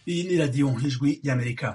Iyi ni radiyo ijwi y'Amerika.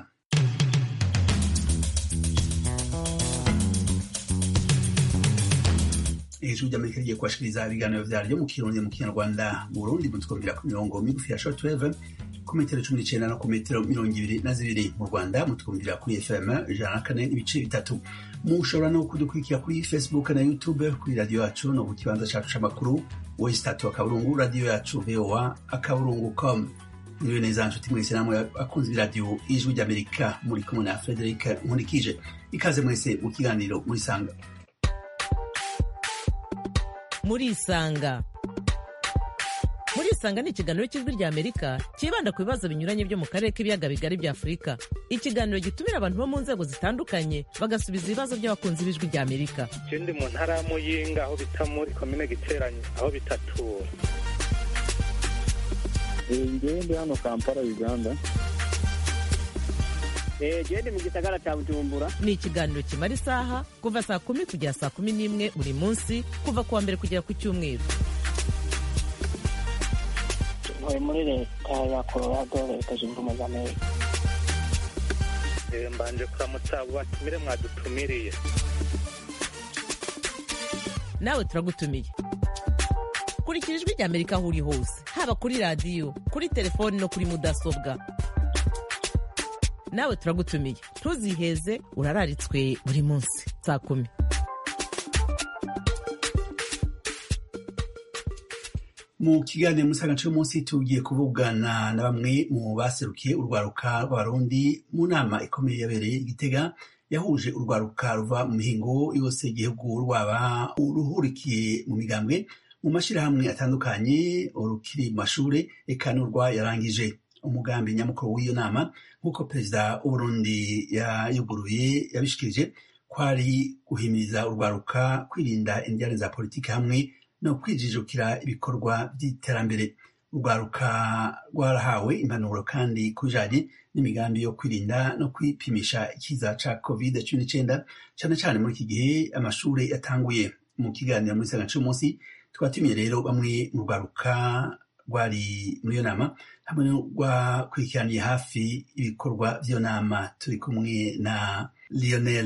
ijwi ry'amerika rigiye kubashikiriza ibiganiro vyaryo mu kirundi mu kinyarwanda mu burundi mutwumvira ku mirongo migufi ya shortwave ku metero cumi n'icenda no ku metero mirongo ibiri na zibiri mu rwanda mutwumvira kuri fm ijana na kane n'ibice bitatu mushobora no kudukurikira kuri facebook na youtube kuri radiyo yacu no ku kibanza cacu c'amakuru wesi tatu akaburungu radiyo yacu voa akaburungu com niwe neza nshuti mwese namwe akunze iradiyo ijwi ry'amerika muri kumwe na frederic nkurikije ikaze mwese mu kiganiro murisanga murisanga murisanga ni ikiganiro cy'ijwi rya amerika cyibanda ku bibazo binyuranye byo mu karere k'ibiyaga bigari bya afurika ikiganiro gitumira abantu bo mu nzego zitandukanye bagasubiza ibibazo by'abakunzi b'ijwi rya amerika je ndi mu ntara ya muyinga aho bita muri komine giteranyo aho bitatura ngewe ndi hano kampala uganda gende mu gisagara cya bujumbura ni ikiganiro kimara isaha kuva saa kumi kugera saa kumi n'imwe buri munsi kuva ku wa mbere kugera ku cyumweru ntuye muri leta ya colorado leta zunze ubumwe za amerika Eh, mbanje kuramutsa abo batumire mwadutumiriye nawe turagutumiye kurikira ijwi rya amerika aho uri hose haba kuri radiyo kuri telefoni no kuri mudasobwa nawe turagutumiye ntuziheze urararitswe buri munsi saa kumi mu kiganiro musaga cy'umunsi tugiye kuvugana na bamwe mu baserukiye urwaruka rw'abarundi mu nama ikomeye yabereye i gitega yahuje urwaruka ruva mu mihingo yose igihugu rwaba uruhurikiye mu migambwe mu mashyirahamwe atandukanye urukiri mu mashuri eka n'urwa yarangije umugambi nyamukuru w'iyo nama nk'uko perezida w'uburundi yayuguruye yabishikirije kwari guhimiriza urwaruka kwirinda indiyane za politiki hamwe no kwijijukira ibikorwa by'iterambere urwaruka rwarahawe impanuro kandi ku bijanye n'imigambi yo kwirinda no kwipimisha ikiza ca covid cumi n'icenda cane cane muri iki gihe amashuri yatanguye mu kiganiro muri saga c'umunsi twatumiye rero bamwe mu rwaruka rwari muri iyo nama hamwe n'urwakurikiraniye hafi ibikorwa vy'iyo nama turi kumwe na lionel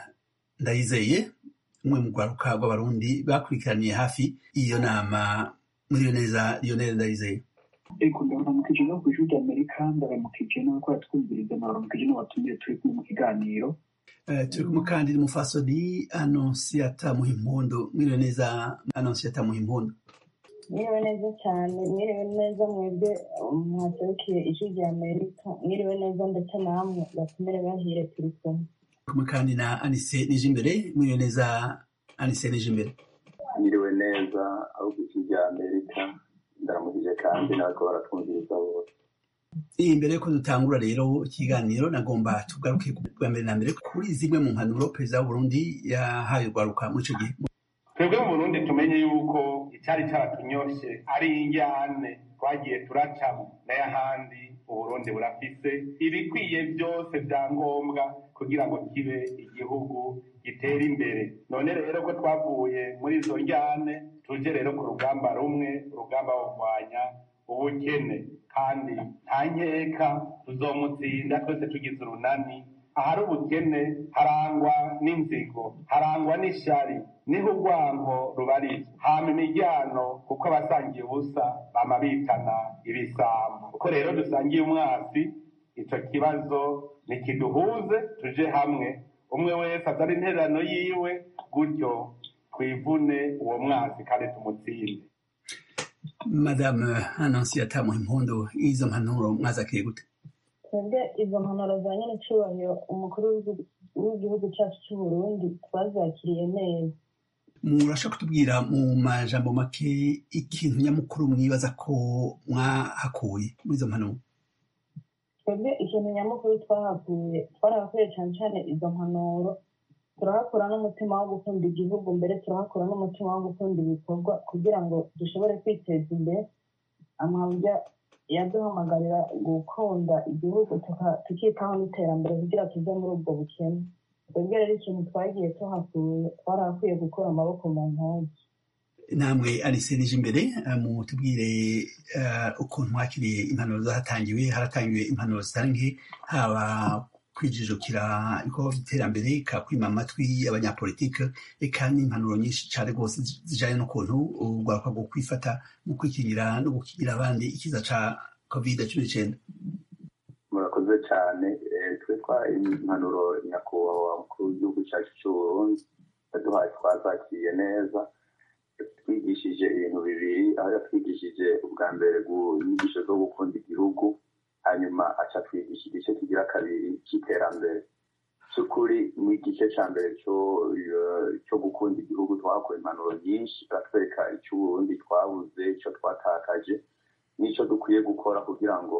ndayizeye umwe mu rwaruka rw'abarundi bakurikiraniye hafi iyo nama muri iyo neza lionel ndayizeye ariko ndaramukije no ku ijwi ry'amerika ndaramukije n'abakora twumviriza ndaramukije n'abatumiye turi kumwe mu kiganiro Eh, turi kumwe kandi n'umufasoni anonsiyata muhimpundu mwiriwe neza anonsiyata muhimpundu mwiriwe neza cyane mwiriwe neza mwebwe mwaserukiye ijwi rya amerika mwiriwe neza ndetse namwe batumire bahire turi kumwe kumwe kandi na anise nije imbere mwiriwe neza anise nije imbere nyiriwe neza aho ku isi rya amerika ndaramukije kandi n'abako baratwumviriza bose iyi mbere yuko dutangura rero ikiganiro nagomba tugaruke bwa mbere na mbere kuri zimwe mu mpanuro perezida w'uburundi yahaye urwaruka muri ico gihe twebwe mu burundi tumenye yuko icyari cyaratunyoshe ari injyane twagiye turacamo n'ayahandi uburundi burafise ibikwiye byose bya ngombwa kugira ngo kibe igihugu gitera imbere none rero ko twavuye muri izo njyane tuje rero ku rugamba rumwe urugamba wo kurwanya ubukene kandi nta nkeka tuzomutsinda twese tugize urunani ahari ubukene harangwa n'inzigo harangwa n'ishari niho urwango rubarizwa hama imiryango kuko abasangiye ubusa bama bitana ibisambo kuko rero dusangiye umwasi ico kibazo ntikiduhuze tuje hamwe umwe wese azana intererano yiwe gutyo twivune uwo mwasi kandi tumutsinde madame anonsiyata muhimpundu izo mpanuro mwazakiriye gute twebwe izo mpanuro za nyine cyubahiro umukuru w'igihugu- w'igihugu cyacu cy'uburundi twazakiriye neza murashaka kutubwira mu majambo make ikintu nyamukuru mwibaza ko mwahakuye muri izo mpanuro twebwe ikintu nyamukuru twahakuye twarahakuye cyane cyane izo mpanuro turahakura n'umutima wo gukunda igihugu mbere turahakura n'umutima wo gukunda ibikorwa kugira ngo dushobore kwiteza imbere amabya yaduhamagarira gukunda igihugu tuka- tukitaho n'iterambere kugira tuve muri ubwo bukene twebwe rero ikintu twagiye tuhakuye twarahakuye gukura amaboko mu ntoki namwe arise nije imbere mutubwire ukuntu mwakiriye impanuro zahatangiwe haratangiwe impanuro zitari nke haba kwijijukira ibikorwa by'iterambere ka kwima amatwi abanyapolitike eka n'impanuro nyinshi cyane rwose zijanye n'ukuntu urwaruka rwo kwifata mu kwikingira no gukingira abandi ikiza ca covid cumi n'icenda murakoze cyane twe twa impanuro nyakubahwa mukuru w'igihugu cyacu cy'uburundi yaduhaye twazakiriye neza twigishije ibintu bibiri aho yatwigishije ubwa mbere inyigisho zo gukunda igihugu hanyuma aca twigisha igice kigira kabiri cy'iterambere cy'ukuri mu igice cya mbere cyo gukunda igihugu twahakuye impanuro nyinshi baratwereka icy'uburundi twabuze icyo twatakaje n'icyo dukwiye gukora kugira ngo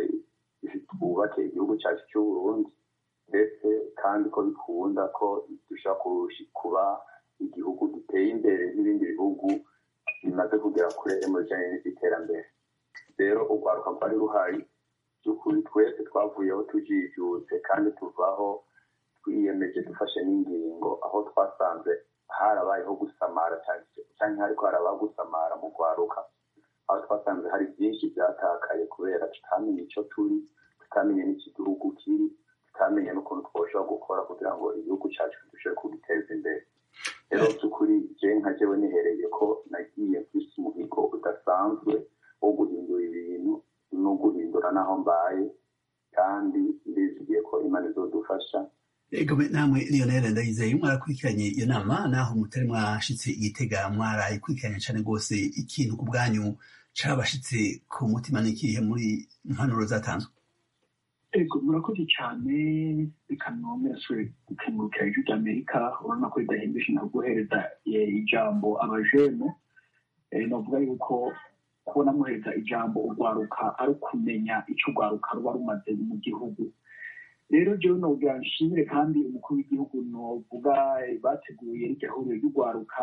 twubake igihugu cyacu cy'uburundi ndetse kandi ko bikunda ko dushobora kuba igihugu giteye imbere n'ibindi bihugu bimaze kugera kure mu bijyanye n'iby'iterambere rero urwaruka rwari ruhari by'ukuri twese twavuyeho tujijutse kandi tuvaho twiyemeje dufashe n'ingingo aho twasanze harabayeho gusamara cyangwa hariko harabaho gusamara mu rwaruka aho twasanze hari byinshi byatakaye kubera tutamenye icyo turi tutamenye n'ikigihugu kiri tutamenye n'ukuntu twoshobora gukora kugira ngo igihugu cyacu dushobore kugiteza imbere rero by'ukuri je nka jewe nihereye ko nagiye mfise umuhigo udasanzwe wo guhindura ibintu no guhindura n'aho mbaye kandi ndizigiye ko imana izodufasha ego namwe lionel ndayizeye mwarakurikiranye iyo nama naho mutari mwashitse igitega mwarayikurikiranye cyane rwose ikintu ku bwanyu cabashitse ku mutima n'ikihe muri impanuro zatanzwe ego murakoze cyane reka nomwe nasubire gukengurukira ijwi ry'amerika urabona ko ridahindisha na guhereza ijambo abajene novuga yuko kubona muhereza ijambo urwaruka ari ukumenya icyo urwaruka ruba rumaze mu gihugu rero jewe nogira nshimire kandi umukuru w'igihugu novuga bateguye rirya huriro ry'urwaruka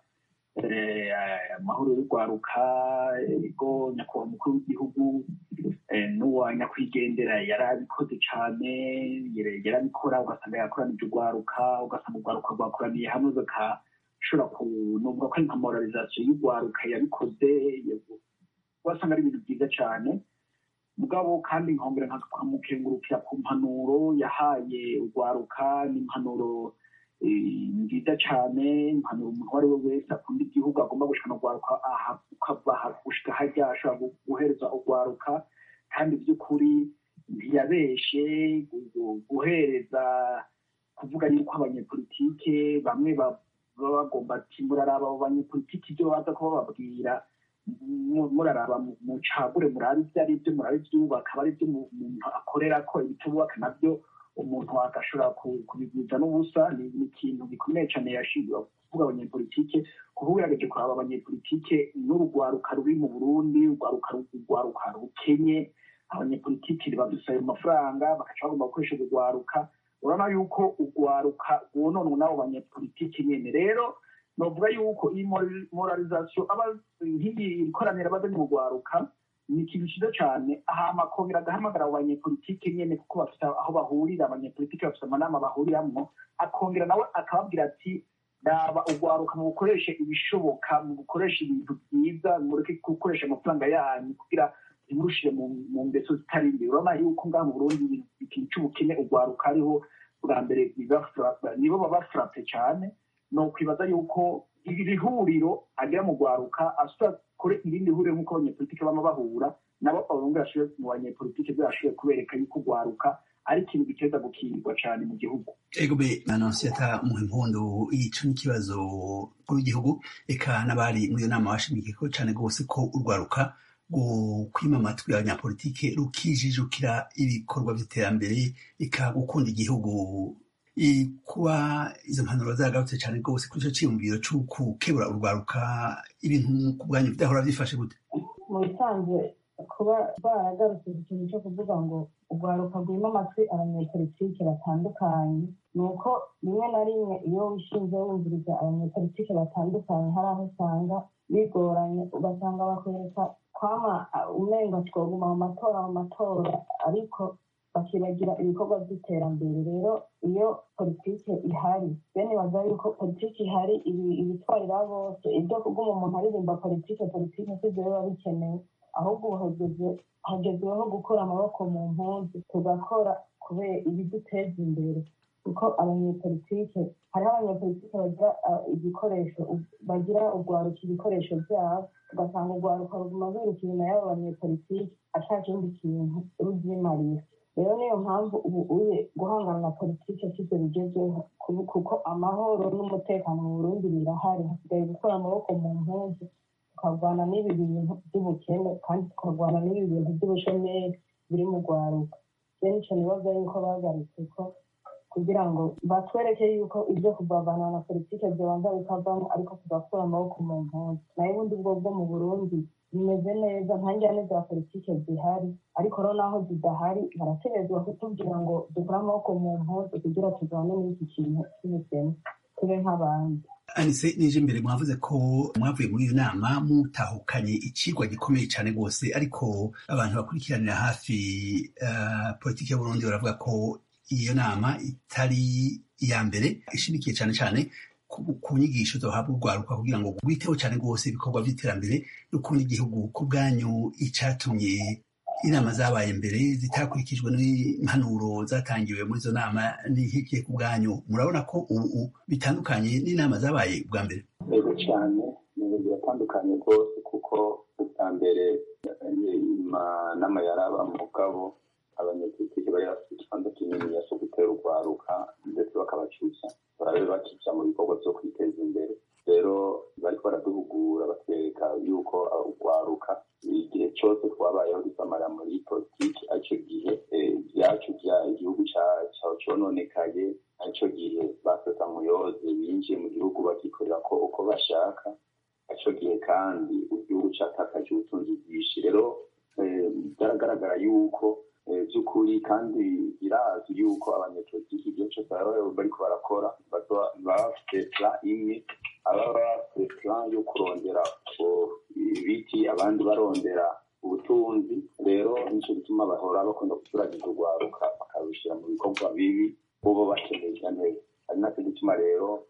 amahoro y'urwaruka ego nyakubahwa umukuru w'igihugu n'uwa nyakwigendera yari abikoze cyane yarabikora ugasanga yakoranije urwaruka ugasanga urwaruka rwakoraniye hamwe bagashobora kunuvuga ko ari nka moralizasiyo y'urwaruka yabikoze ugasanga ari ibintu byiza cyane mugabo kandi nkongera nkamukengurukira ku mpanuro yahaye urwaruka n'impanuro nziza cyane impanuro umuntu uwo ari we wese akunda igihugu agomba gushikana urwaruka ukava gushika harya ashobora guhereza urwaruka kandi by'ukuri ntiyabeshe guhereza kuvuga yuko abanyepolitike bamwe baba bagomba ati muraraba abo banyepolitike ibyo baza kuba bababwira muraraba mucagure murabe ibyo ari byo murabe ibyubaka aba ari byo umuntu akorera ko ibitubaka nabyo umuntu agashobora kubigwiza n'ubusa ni ikintu gikomeye cyane yashinzwe kuvuga abanyepolitike kuba ugerageje kuraba abanyepolitike n'urugwaruka ruri mu burundi urwaruka urwaruka rukenye abanyepolitike badusaba amafaranga bagaca bagomba gukoresha urwaruka urabona yuko urwaruka rwononwe n'abo banyepolitike nyine rero novuga yuko iyi moralizasiyo aba nk'iyi ikoraniro abazanye mu rwaruka ni ikintu cyiza cyane ahama akongera agahamagara abo banyepolitike nyine kuko bafite aho bahurira abanyepolitike bafite amanama bahuriramwo akongera nawe akababwira ati raba urwaruka mu gukoresha ibishoboka mu gukoresha ibintu byiza mureke gukoresha amafaranga yanyu kugira ntimurushire mu ngeso zitari imbere urabona yuko ngaha mu burundi ikintu cy'ubukene urwaruka ariho bwa mbere nibo baba furape cyane ni ukwibaza yuko iri huriro agera mu rwaruka asura kure irindi huriro nk'uko abanyepolitike bama bahura nabo abahungu bashoboye mu banyepolitike byashoboye kubereka yuko urwaruka ari ikintu giteza gukingirwa cyane mu gihugu ego be anonsiyata mu impundu ico n'ikibazo kuri igihugu eka n'abari muri iyo nama bashimikiye ko cyane rwose ko urwaruka kwima amatwi abanyapolitike rukijijukira ibikorwa by'iterambere eka gukunda igihugu kuba izo mpanuro zagarutse cyane rwose kuri icyo cyiyumviro cy'ukukebura urwaruka ibintu ku bwanyu bidahora byifashe gute mu bisanzwe kuba baragarutse ku kintu cyo kuvuga ngo urwaruka rwima amatwi abanyepolitike batandukanye ni uko rimwe na rimwe iyo wishinze wumviriza abanyepolitike batandukanye hari aho usanga bigoranye ugasanga bakwereka kwama umenga twoguma mu matora mu matora ariko bakibagira ibikorwa by'iterambere rero iyo politike ihari bene baza yuko politike ihari ibitwarira bose ibyo kuguma umuntu aririmba politike politike sibyo biba bikenewe ahubwo hageze hagezweho gukura amaboko mu mpunzi tugakora kubera ibiduteza imbere kuko abanyepolitike hariho abanyepolitike bagira igikoresho bagira urwaruka ibikoresho byabo ugasanga urwaruka ruguma rwiruka inyuma y'abo banyepolitike ata kindi kintu rubyimarira rero niyo mpamvu ubu uye guhangana na politike sibyo bigezweho kuko amahoro n'umutekano mu burundi birahari hasigaye gukora amaboko mu mpunzi tukarwana n'ibi bintu by'ubukene kandi tukarwana n'ibi bintu by'ubushomeri biri mu rwaruka rero nicyo nibaza yuko bagarutse ko kugira ngo batwereke yuko ibyo kuvavana na politike byobanza bikavamo ariko tugakura amaboko mu mpunzi nayo ubundi bwo bwo mu burundi bimeze neza nta njyane za politike zihari ariko rero naho zidahari barategerezwa kutubwira ngo dukure amaboko mu mpunzi kugira tuvane muri iki kintu cy'ubukene tube nk'abandi anise nije imbere mwavuze ko mwavuye muri iyo nama mutahukanye icigwa gikomeye cyane rwose ariko abantu bakurikiranira hafi uh, politiki y'uburundi baravuga ko iyo nama itari iya mbere ishimikiye cyane cyane ku nyigisho zohabwa urwaruka kugira ngo rwiteho cyane rwose ibikorwa by'iterambere n'ukundi igihugu ku bwanyu icyatumye inama zabaye mbere zitakurikijwe n'impanuro zatangiwe muri izo nama n'ihikiye ku bwanyu murabona ko ubu bitandukanye n'inama zabaye bwa mbere yego cyane ibintu biratandukanye rwose kuko ubwa mbere inama yaraba mugabo abanyepolitiki bari bafite ikibanza kinini cyo gutera urwaruka ndetse bakabacyusa barabe bakica mu bikorwa byo kwiteza imbere rero bariko baraduhugura batwereka yuko urwaruka igihe cyose twabayeho dusamara muri politiki aricyo gihe byacu bya igihugu cyawe cononekaye aricyo gihe basesa muyoze binjiye mu gihugu bakikorera ko uko bashaka aricyo gihe kandi igihugu catakaje ubutunzi bwinshi rero byaragaragara yuko by'ukuri kandi birazwi yuko abanyepolitiki igihe cyose baba bariko barakora baba bafite plan imwe ababa bafite plan yo kurondera ibiti abandi barondera ubutunzi rero nicyo gituma bahora bakunda guturagiza urwaruka bakabishyira mu bikorwa bibi bobo bakenerwa neza ari nacyo gituma rero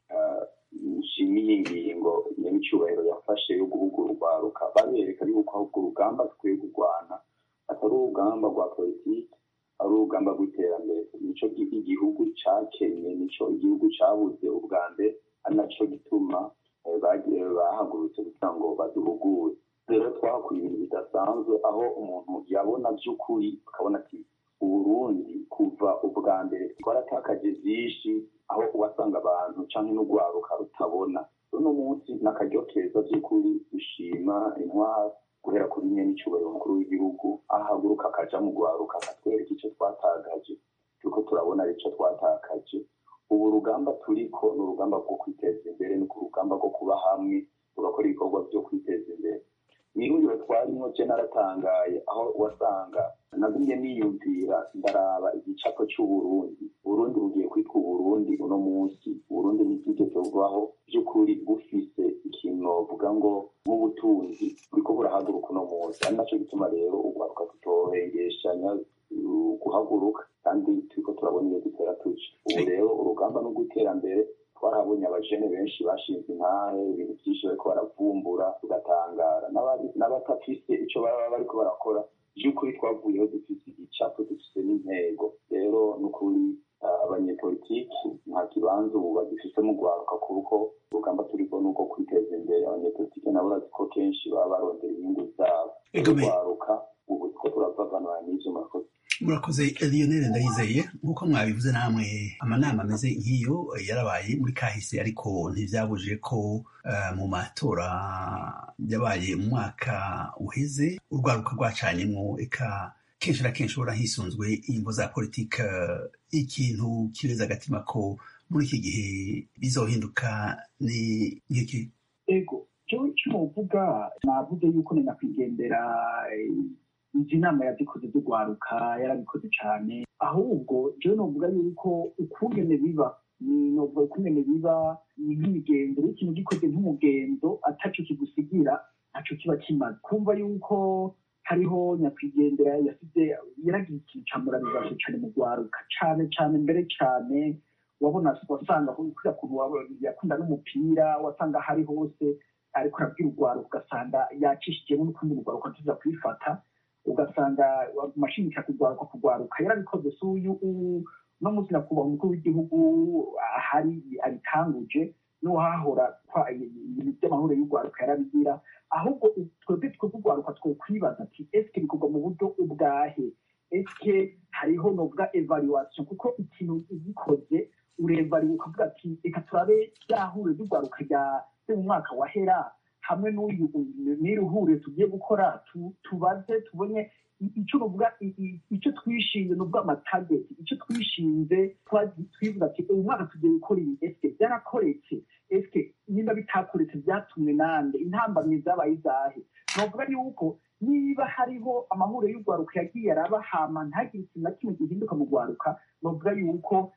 nshimiye ingingo nyamicyubahiro yafashe yo guhugura urwaruka babereka yuko ahubwo urugamba dukwiye kurwana atari urugamba rwa politiki ari urugamba rw'iterambere nico igihugu cakennye nico igihugu cabuze ubwa mbere ari naco gituma bahagurutse kugira ngo baduhugure rero twahakuye ibintu bidasanzwe aho umuntu yabona by'ukuri akabona ati uburundi kuva ubwa mbere twaratakaje byinshi aho wasanga abantu canke n'urwaruka rutabona uno munsi n'akaryo keza by'ukuri dushima intwara guhera kuri nyene icubahiro mukuru w'igihugu ahaguruka akaja mu rwaruka akatwereka ico twatagaje turiko turabona arico twatakaje ubu urugamba turiko ni urugamba rwo kwiteza imbere ni ku rugamba rwo kuba hamwe tugakora ibikorwa vyo kwiteza imbere mwihuriro twarimwo je naratangaye aho wasanga nagumye niyumvira ndaraba igicapo c'uburundi uburundi bugiye kwitwa uburundi uno munsi uburundi ntibwigeze bubaho by'ukuri bufise ikintu novuga ngo nk'ubutunzi buriko burahaguruka uno munsi ari naco gituma rero urwaruka tutohengeshanya guhaguruka kandi turiko turabona iyo dutera tuja ubu rero urugamba n'urw'iterambere twarahabonye abajene benshi bashinze intahe ibintu vyinshi bariko baravumbura tugatangara n'abatafise ico baba bariko barakora vy'ukuri twavuyeho dufise igicapo dufise n'intego rero n'ukuri abanyepolitiki nta kibanza ubu bagifise mu rwaruka kuko urugamba turiko nuko kwiteza imbere abanyepolitiki nabo urazi ko kenshi baba barondera inyungu zabo urwaruka ubu two turavavanura n'ivyo murakoze murakoze lionel ndayizeye nk'uko mwabivuze namwe amanama ameze nk'iyo yarabaye muri kahise ariko ntibyabujije ko mu matora yabaye mu mwaka uheze urwaruka rwacanyemo eka kenshi na kenshi ubona hisunzwe ingo za politike ikintu kireza agatima ko muri iki gihe bizohinduka ni nk'iki ego cyo novuga navuze yuko ni nyakwigendera izi nama yazikoze z'urwaruka yarabikoze cyane ahubwo jewe novuga yuko ukungene biba novuga ukungene biba ni nk'imigenzo iyo ikintu gikoze nk'umugenzo ataco kigusigira ntaco kiba kimaze kumva yuko hariho nyakwigendera yasize yaragiye ikintu ca moralizasiyo cane mu rwaruka cane cane mbere cane wabona wasanga kuriya kuntu yakunda n'umupira wasanga hari hose ariko arabwira urwaruka ugasanga yacishijemo n'ukundi urwaruka tuza kwifata ugasanga amashinika kurwaruka kurwaruka yarabikoze si uyu no munsi nakubaha umukuru w'igihugu ahari abitanguje n'uwahahora ibintu by'amahoro y'urwaruka yarabigira ahubwo twebwe twebwe urwaruka twokwibaza ati esike bikorwa mu buryo ubwahe esike hariho novuga evaluation kuko ikintu ugikoze urevariwe ukavuga ati reka turabe ryahure ry'urwaruka rya mu mwaka wahera hamwe n'uyu n'iruhure tugiye gukora tubaze tubone icyo nuvuga icyo twishinze ni ubwo amatageti icyo twishinze twivuga ati uyu mwaka tugiye gukora ibi esike byarakoretse esike niba bitakoretse byatumwe nande intambamyi zabaye izahe novuga yuko niba hariho amahuriro y'urwaruka yagiye araba hama ntagire ikintu na kimwe gihinduka mu rwaruka novuga yuko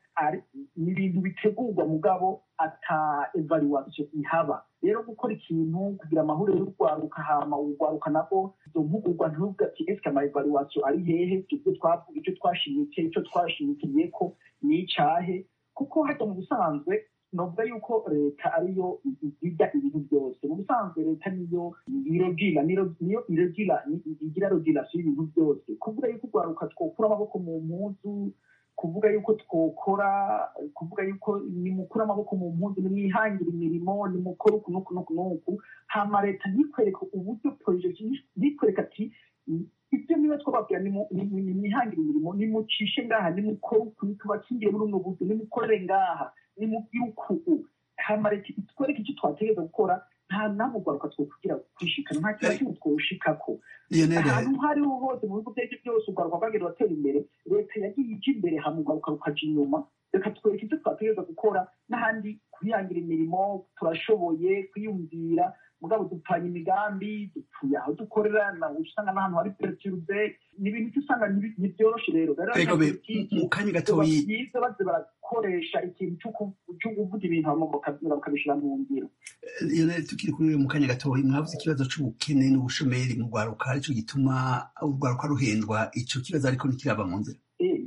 ni ibintu bitegurwa mugabo ata evaluation ihaba rero gukora ikintu kugira amahuriro y'urwaruka hama urwaruka nabwo izo mpugurwa ntuvuga ati esike ama evaluation ari hehe ibyo twavuga icyo twashimikiye icyo twashimikiye ko ni icahe kuko hajya mu busanzwe novuga yuko leta ariyo igira ibintu byose mu busanzwe leta niyo irogira niyo irogira igira rogirasiyo y'ibintu byose kuvuga yuko urwaruka twokura amaboko mu mpuzu kuvuga yuko twokora kuvuga yuko nimukura amaboko mu mpuzu nimwihangira imirimo nimukora uku n'uku n'uku n'uku hama leta ntikwereke uburyo porojegiti ntikwereke ati ibyo niba twababwira nimwihangira imirimo nimucishe ngaha nimukore uku tubakingire muri uno buryo nimukorere ngaha nimubwire uku hama leta itwereke icyo twategereza gukora nta namwe urwaruka twokugira kwishikana nta kintu kimwe twoshikako ahantu aho ariho hose mu bihugu byaribyo byose urwaruka rwagenda ruratera imbere leta yagiye ija imbere hama urwaruka rukaja inyuma reka twereke icyo twategereza gukora n'ahandi kwihangira imirimo turashoboye kwiyumvira mugabo dupfanye imigambi dupfuye aho dukorera usanga n'ahantu hari perturbe ni ibintu usanga ntibyoroshe rero rero mu kanya gatoyi byiza baze barakoresha ikintu cyo kuvuga ibintu bakabishyira mu ngiro iyo tukiri kuri mu kanya gatoyi mwavuze ikibazo c'ubukene n'ubushomeri mu rwaruka aricyo gituma urwaruka ruhendwa ico kibazo ariko ntikirava mu nzira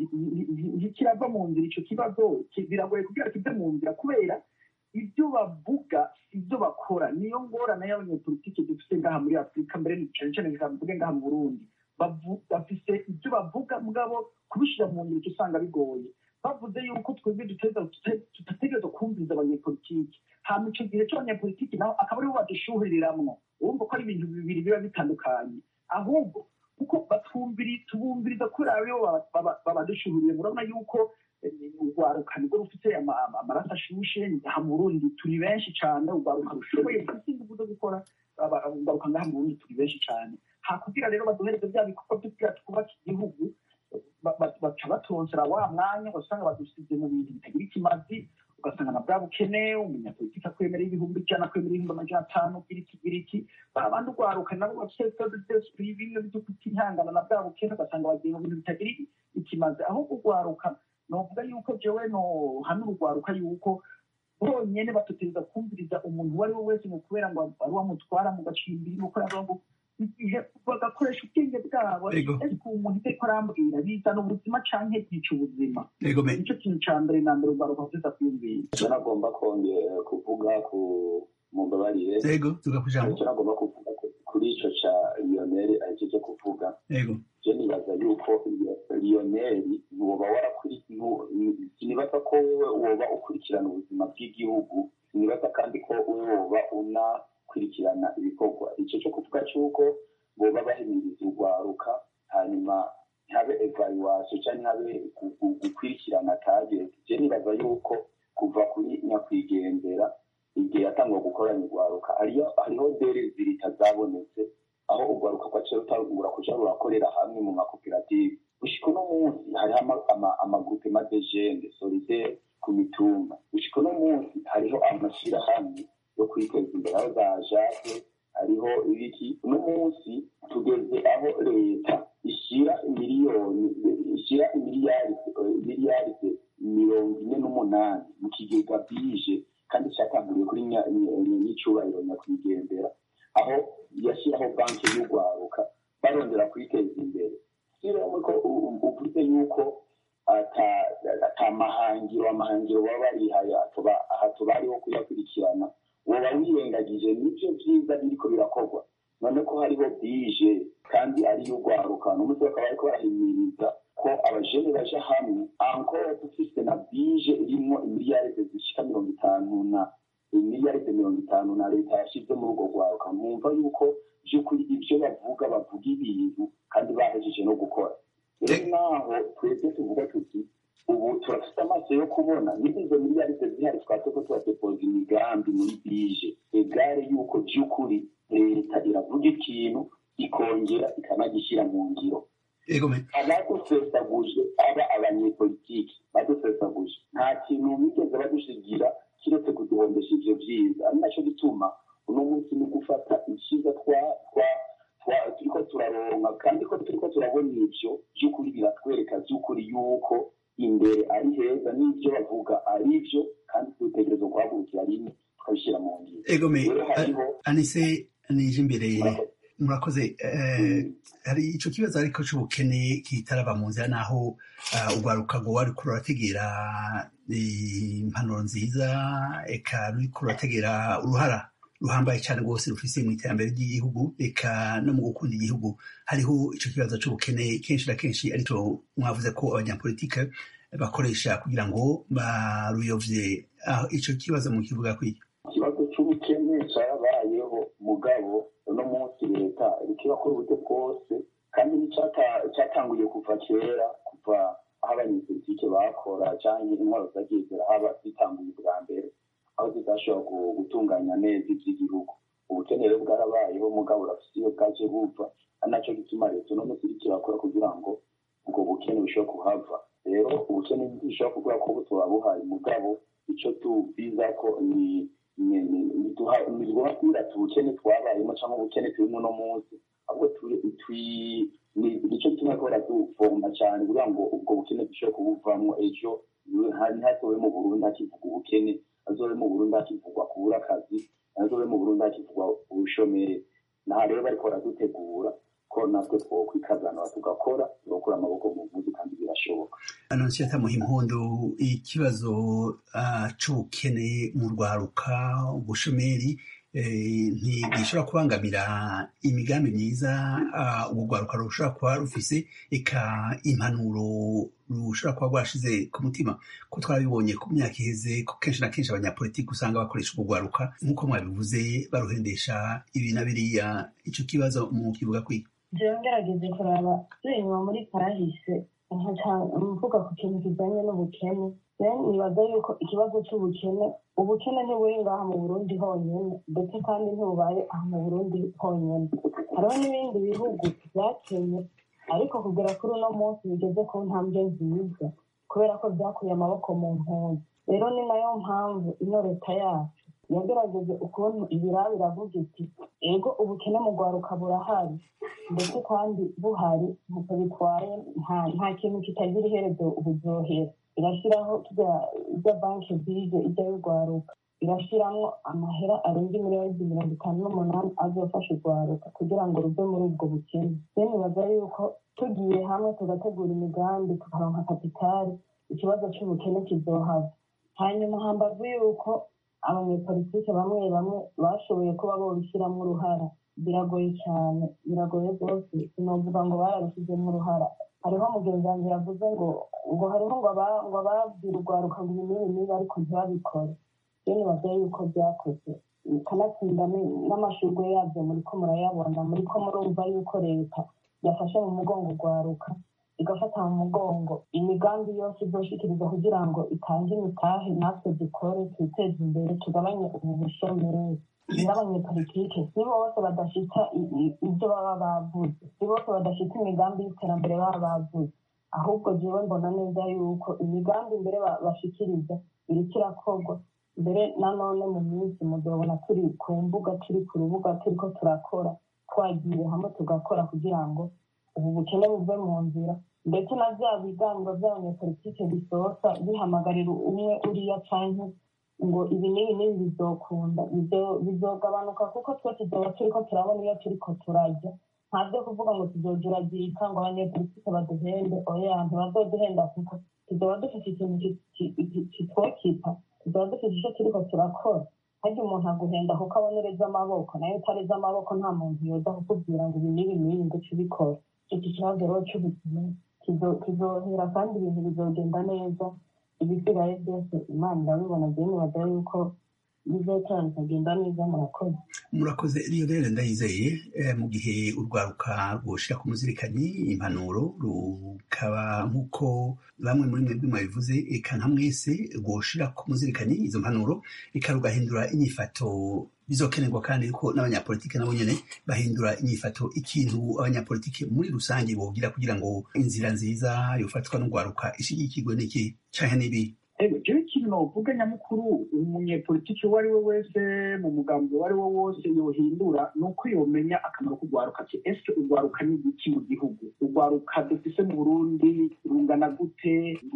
ntikirava mu nzira ico kibazo biragoye kugira kive mu nzira kubera ibyo bavuga ibyo bakora niyo ngorane y'abanyepolitike dufite ngaha muri afurika mbere cyane cyane mvuge ngaha mu burundi bafise ibyo bavuga mugabo kubishyira mu ngiro usanga bigoye bavuze yuko twebwe tutategereza kumviriza abanyepolitike hama ico gihe c'abanyepolitike naho akaba aribo badushuhiriramwo urumva ko ari ibintu bibiri biba bitandukanye ahubwo kuko tubumviriza kubera aribo babadushuhuriye murabona yuko urwaruka nibwo rufite amaraso ashushe aha mu burundi turi benshi cyane urwaruka rushoboye rufite ingufu zo gukora urwaruka ngaha mu burundi turi benshi cyane hakugira rero baduhereze bya bikorwa tugira twubaka igihugu baca batonsera wa mwanya ugasanga badusize mu bintu bitagira ikimazi ugasanga na bwa bukene umunyapolitiki akwemerera ibihumbi ijana akwemerera ibihumbi amajana atanu ugira iki ugira iki babandi urwaruka nabo bafite sodesipuri bimwe byo kutihangana na bwa bukene ugasanga bagiye mu bintu bitagira ikimazi ahubwo urwaruka novuga yuko jewe no hano urwaruka yuko bonyene batutegereza kumviriza umuntu uwo ari we wese mu kubera ngo ari wamutwara mu gacimbiri nuko yavuga ngo bagakoresha ubwenge bwabo ariko umuntu iteko arambwira bizana ubuzima canke byica ubuzima nicyo kintu ca mbere na mbere urwaruka ruteza kwiyumvira icyo nagomba kongera kuvuga ku mu mbabarire yego tugakujambo icyo nagomba kuvuga kuri ico ca lionel ahejeje kuvuga yego je nibaza yuko lionel ntiwoba warakuri sinibaza ko woba ukurikirana ubuzima bw'igihugu sinibaza kandi ko woba unakurikirana ibikorwa icyo cyo kuvuga cy'uko boba bahimiriza urwaruka hanyuma ntihabe evaluation cyangwa ntihabe gukurikirana target je nibaza yuko kuva kuri nyakwigendera igihe yatangwa gukoranya urwaruka hariho deri zibiri itazabonetse aho urwaruka kwaciye rutangura kuja rurakorera hamwe mu makoperative gushika uno munsi hariho amagurupe madejende solidaire ku mitumba gushika uno munsi hariho amashirahamwe yo kwiteza imbere aho za jake hariho ibiki uno munsi tugeze aho leta ishyira miliyoni ishyira miliyaride mirongo ine n'umunani mu kigega bije kandi cyatanguriwe kuri n'icyubahiro nyakwigendera aho yashyiraho banki y'urwaruka barondera kwiteza imbere siromwe ko uvuze yuko ata mahangiro amahangiro baba barihaye aha tubariho kuyakurikirana woba wirengagije n'ibyo byiza biriko birakorwa none ko hariho bije kandi ariyo ugwaruka n'umunsi bakaba bariko barahimiriza ko abajene baja hamwe ankora dufise na bije irimwo imiliyaride zishika mirongo itanu na imiliyaride mirongo itanu na leta yashize muri urwo rwaruka mwumva yuko vy'ukuri ivyo bavuga bavuga ibintu kandi bahejeje no gukora rero naho twebwe tuvuga tuti ubu turafite amaso yo kubona niba izo miliyaride zihari twatse ko turadepoza imigambi muri bije egare yuko vy'ukuri leta iravuga ikintu ikongera ikanagishyira mu ngiro abadusesaguje aba abanyepolitiki badusesaguje nta kintu bigeze badushigira kiretse kuduhombesha ivyo vyiza ari naco gituma uno munsi ni gufata icyiza turiko turaronka kandi ko turiko turabona ivyo vy'ukuri biratwereka vy'ukuri yuko imbere ari heza n'ivyo bavuga ari vyo kandi dutegerezwa guhagurukira rimwe tukabishyira mu ngiro egome anise nije imbere murakoze hari ico kibazo ariko c'ubukene kitaraba mu nzira naho urwaruka ngo wariko rurategera impanuro nziza eka ruriko rurategera uruhara ruhambaye cyane rwose rufise mu iterambere ry'igihugu eka no mu gukunda igihugu hariho ico kibazo c'ubukene kenshi na kenshi arico mwavuze ko abanyapolitike bakoresha kugira ngo baruyovye ico kibazo mu kivuga kw'icyo ikibazo c'ubukene carabayeho mugabo uno munsi leta iriko irakora uburyo bwose kandi n'icatanguye kuva kera kuva aho abanyepolitike bakora canke intwaro zagiye zirahaba zitanguye bwa mbere aho zidashobora gutunganya neza ivy'igihugu ubukene rero bwarabayeho mugabo urafise iyo bwaje buva ari naco gituma leta uno munsi iriko irakora kugira ngo ubwo bukene bushobora kuhava rero ubukene ntibishobora kuvuga ko butoba buhari mugabo ico tubiza ko ni ntitugomba kwirata ubukene twabayemo cyangwa ubukene turimo uno munsi ahubwo nicyo gituma ko baraduvoma cyane kugira ngo ubwo bukene dushobore kubuvamo ejo ntihatobe mu burundi hakivuga ubukene hazobe mu burundi hakivugwa kubura akazi hazobe mu burundi hakivugwa ubushomeri naha rero bariko baradutegura ko natwe twokwikazanura tugakora tugakura amaboko mu mpuzu kandi birashoboka anonsiyata muhimpundu ikibazo c'ubukene mu rwaruka ubushomeri ntigishobora kubangamira imigambi myiza urwo rwaruka rushobora kuba rufise eka impanuro rushobora kuba rwashize ku mutima ko twabibonye ku myaka iheze ko kenshi na kenshi abanyapolitiki usanga bakoresha urwo rwaruka nk'uko mwabivuze baruhendesha ibi na biriya ico kibazo mu kivuga kwiga jewe ngerageze kuraba turi inyuma muri kahise mvuga ku kintu kijanye n'ubukene nibaza yuko ikibazo c'ubukene ubukene ntiburi ngaha mu burundi honyene ndetse kandi ntibubaye aha mu burundi honyene hariho n'ibindi bihugu vyakenye ariko kugera kuri uno munsi bigeze ku ntambwe nziza kubera ko vyakuye amaboko mu mpunzi rero ni nayo mpamvu ino leta yacu yagerageje ukuntu ibiraba biravuga iti ego ubukene mu rwaruka burahari ndetse kandi buhari ntacyo bitwaye nta kintu kitagira iherezo uburyohera irashyiraho irya banki bije ijya y'urwaruka irashyiramo amahera arenga miliyoni mirongo itanu n'umunani azofasha urwaruka kugira ngo ruve muri ubwo bukene rero nibaza yuko tugiye hamwe tugategura imigambi tukaronka kapitali ikibazo cy'ubukene kizohava hanyuma hambavu yuko abanyepolitike bamwe bamwe bashoboye kuba bobishyiramo uruhara biragoye cyane biragoye rwose sinovuga ngo barabishyizemo uruhara hariho mugenzi wanjye yavuze ngo ngo hariho ngo ababwira urwaruka ngo ibi n'ibi niba ariko ntibabikore rero nibaza yuko byakoze kanatsinda n'amashurwe yabyo muri ko murayabona muri ko murumva yuko leta yafashe mu mugongo urwaruka igafata mu mugongo imigambi yose izoshikiriza kugira ngo itange imitahe natwe dukore twiteze imbere tugabanye ubu bushomeri n'abanyepolitike si bose badashita ibyo baba bavuze si bose badashita imigambi y'iterambere baba bavuze ahubwo jewe mbona neza yuko imigambi mbere bashikiriza iriko irakorwa mbere nanone mu minsi muzobona turi ku mbuga turi ku rubuga turiko turakora twagiye hamwe tugakora kugira ngo ubu bukene buve mu nzira ndetse na bya biganiro by'abanyepolitike bisohoka bihamagarira umwe uriya canke ngo ibi n'ibi n'ibi bizokunda bizogabanuka kuko twe tuzoba turiko turabona iyo turiko turajya nta byo kuvuga ngo tuzojuragirika ngo abanyepolitike baduhende oya ntibazoduhenda kuko tuzoba dufite ikintu kitwokipa tuzoba dufite icyo turiko turakora harya umuntu aguhenda kuko abonereza amaboko nayo utareza amaboko nta muntu yoza kukubwira ngo ibi n'ibi n'ibi ngo uce ubikora iki kibazo rero cy'ubuzima kizohera kandi ibintu bizogenda neza ibisigaye byose imana irabibona jewe nibaza yuko bizotora bikagenda neza murakoze murakoze iyo rero ndayizeye mu gihe urwaruka rwoshira ku muzirikanyi impanuro rukaba nk'uko bamwe muri mwebwe mwabivuze eka nka mwese rwoshira ku muzirikanyi izo mpanuro eka rugahindura inyifato bizokenerwa kandi ko n'abanyapolitike nabo nyene bahindura inyifato ikintu abanyapolitike muri rusange bogira kugira ngo inzira nziza yofatwa n'urwaruka ishigikirwe n'iki canke n'ibi jewe ikintu novuga nyamukuru umunyepolitiki uwo ari we wese mu mugambi uwo ari wo wose yohindura ni uko yomenya akamaro k'urwaruka ati ese urwaruka ni iki mu gihugu urwaruka dufise mu burundi rungana gute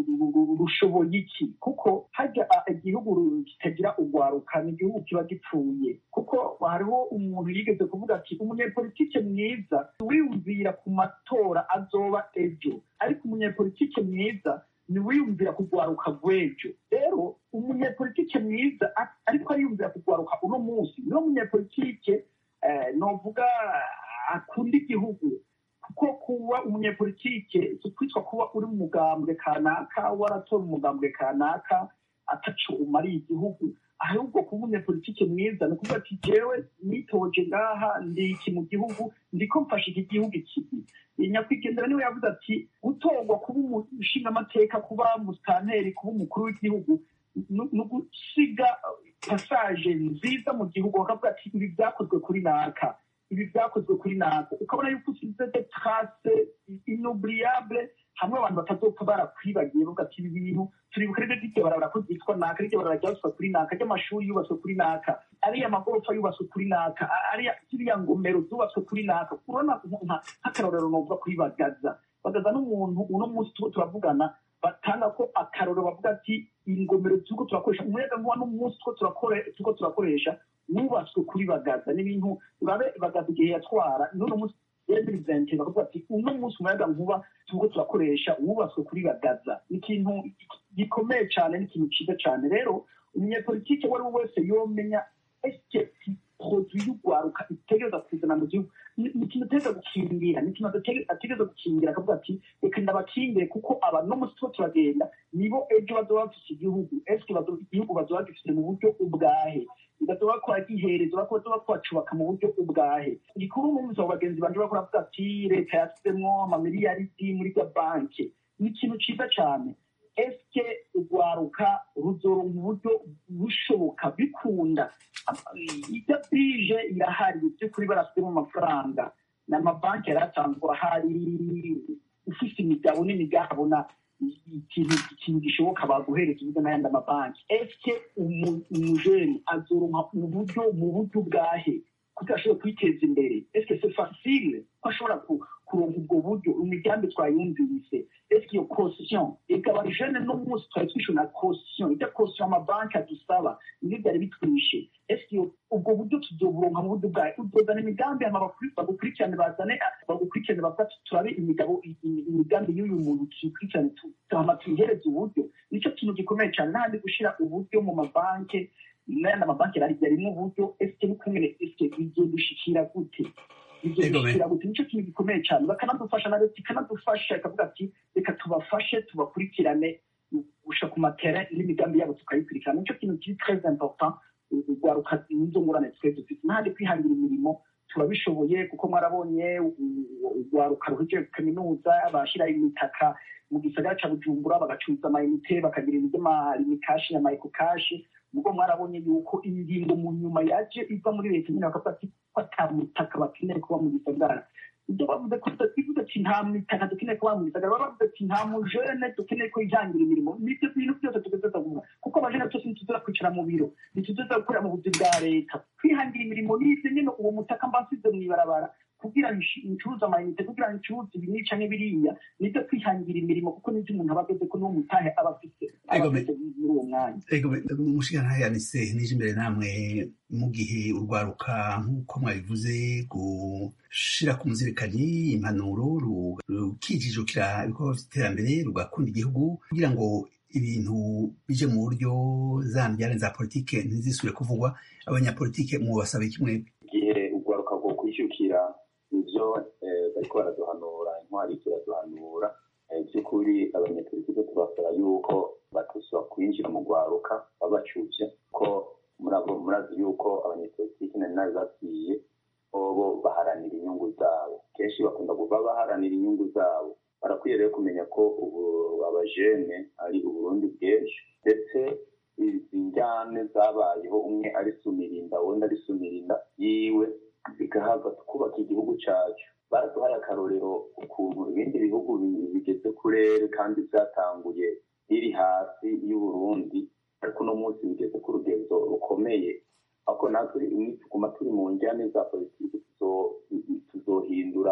rushoboye iki kuko harya igihugu kitagira urwaruka ni igihugu kiba gipfuye kuko hariho umuntu yigeze kuvuga ati umunyepolitike mwiza wiyumvira ku matora azoba ejo ariko umunyepolitike mwiza niwiyumvira kugwaruka rw'ejo rero umunyepolitike mwiza ariko ariyumvira kugwaruka uno munsi niwo munyepolitike novuga akunda igihugu kuko kuba umunyepolitike si kwitwa kuba uri mu mugambwe kanaka waratora umugambwe kanaka ataco umariye igihugu ahubwo kuba umunyepolitike mwiza ni ukuvuga ati jewe nitoje ngaha ndi iki mu gihugu ndiko mfasha iki gihugu ikibi nyakwigendera niwe yavuze ati gutorwa kuba umushingamateka kuba musitanteri kuba umukuru w'igihugu ni ugusiga pasaje nziza mu gihugu bakavuga ati ibi byakozwe kuri naka ibi byakozwe kuri naka ukabona yuko usize de trace inoubliable hamwe abantu batazopfa barakwibagiye bavuga ati ibi bintu turibuka rero ry'iryo barabara ko ryitwa naka riryo barabara ryubatswe kuri naka ry'amashuri yubatswe kuri naka ariya magorofa yubatswe kuri naka ariya ziriya ngomero zubatswe kuri naka urabona nk'akarorero novuga kuri bagaza bagaza n'umuntu uno munsi tuba turavugana batanga ko akarorero bavuga ati ingomero turiko turakoresha umuyaga nkuba n'umunsi turiko turakoresha wubatswe kuri bagaza n'ibintu urabe bagaza igihe yatwara n'uno munsi represente bakavuga ati uno munsi umuyaga nkuba turiko turakoresha wubatswe kuri bagaza ni ikintu gikomeye cyane ni ikintu cyiza cyane rero umunyepolitike uwo ari we wese yomenya ese produit y'urwaruka itegereza kuzana mu gihugu ni ikintu ategereza gukingira ni ikintu ategereza gukingira akavuga ati reka ndabakingire kuko aba no munsi tuba turagenda nibo ejo bazoba bafise igihugu eske igihugu bazoba bagifise mu buryo ubwahe bigazoba bakora gihereza bazoba kubacubaka mu buryo ubwahe igikuru n'umuzi wa bagenzi banje bakora bavuga ati leta yasizemwo amamiliyaridi muri ga banke ni ikintu ciza cane eske urwaruka ruzoronka uburyo bushoboka bikunda ijya bije irahari by'ukuri barasizemo amafaranga n'amabanki yari asanzwe ahari ufise imigabo n'imigabona ikintu gishoboka baguhereza uburyo n'ayandi amabanki eske umujeni azoronka uburyo mu buryo bwahe kugira ashobora kwiteza imbere eske c'est facile ko ashobora kuronka ubwo buryo imigambi twayumvise eske iyo caution ikaba jene no munsi twari twishe na caution ijya caution amabanki adusaba nibyo byari bitwishe eske ubwo buryo tuzoburonka mu buryo bwawe uzozana imigambi hama bagukurikirane bazane bagukurikirane bavuga turabe imigabo imigambi y'uyu muntu tuyikurikirane hama tuyihereze uburyo nicyo kintu gikomeye cyane n'ahandi gushira uburyo mu mabanki n'ayandi amabanki yarimwo uburyo eske n'ukungene eske bigiye gushikira gute bizoshikira gute nicyo kintu gikomeye cyane bakanadufasha na leta ikanadufasha ikavuga ati reka tubafashe tubakurikirane gusha ku matera n'imigambi yabo tukayikurikirana nicyo kintu kiri très important urwaruka nizo ngurane twe dufite n'ahandi kwihangira imirimo turabishoboye kuko mwarabonye urwaruka ruhejeje kaminuza bashyira imitaka mu gisagara ca bujumbura bagacuruza amayinite bakagira iby'amarimikashi na mayikokashi ubwo mwarabonye yuko ingingo mu nyuma yaje iva muri leta nyine bakavuga ati ko ata mutaka bakeneye kuba mu gisagara ibyo bavuze ko bivuze ati nta mitaka dukeneye kuba mu gisagara baba bavuze ati nta mujene dukeneye ko yihangira imirimo nibyo bintu byose tugeze kuvuga kuko abajene twese ntituzira kwicara mu biro ntituzira gukorera mu buzi bwa leta kwihangira imirimo n'ibyo nyine uwo mutaka mba nsize mu ibarabara ku kugira ngo incuruza amayinite kugira ngo incuruza ibi nica n'ibiriya nibyo kwihangira imirimo kuko nibyo umuntu aba ageze ko n'uwo mutahe aba afite aba Ego, afite muri uwo mwanya ego mushikana yanise nije imbere namwe mu gihe urwaruka nk'uko mwabivuze gushira ku muzirikanyi impanuro ru- rukijijukira ibikorwa vy'iterambere rugakunda igihugu kugira ngo ibintu bije mu buryo za mbyane za politike ntizisubire kuvugwa abanyapolitike mubasaba kimwe igihe urwaruka rwo kwishyukira ibyo eh, bariko baraduhanura intwari ziraduhanura eh, by'ukuri abanyapolitike tubasaba yuko batusaba kwinjira mu rwaruka babacuvye ko murabo- murazi yuko abanyapolitike nari nabibabwiye bobo baharanira inyungu zabo kenshi bakunda kuba baharanira inyungu zabo barakwiye rero kumenya ko ubu abajene ari uburundi bwinshi ndetse izi njyane zabayeho umwe ari sumirinda uwundi ari sumirinda yiwe bigahava tukubaka igihugu cyacu baraduhaye akarorero ukuntu ibindi bihugu bi- bigeze kurere kandi byatanguye biri hasi y'uburundi ariko uno munsi bigeze ku rugendo rukomeye ariko natwe nituguma turi mu njyane za politiki tuzo- tuzohindura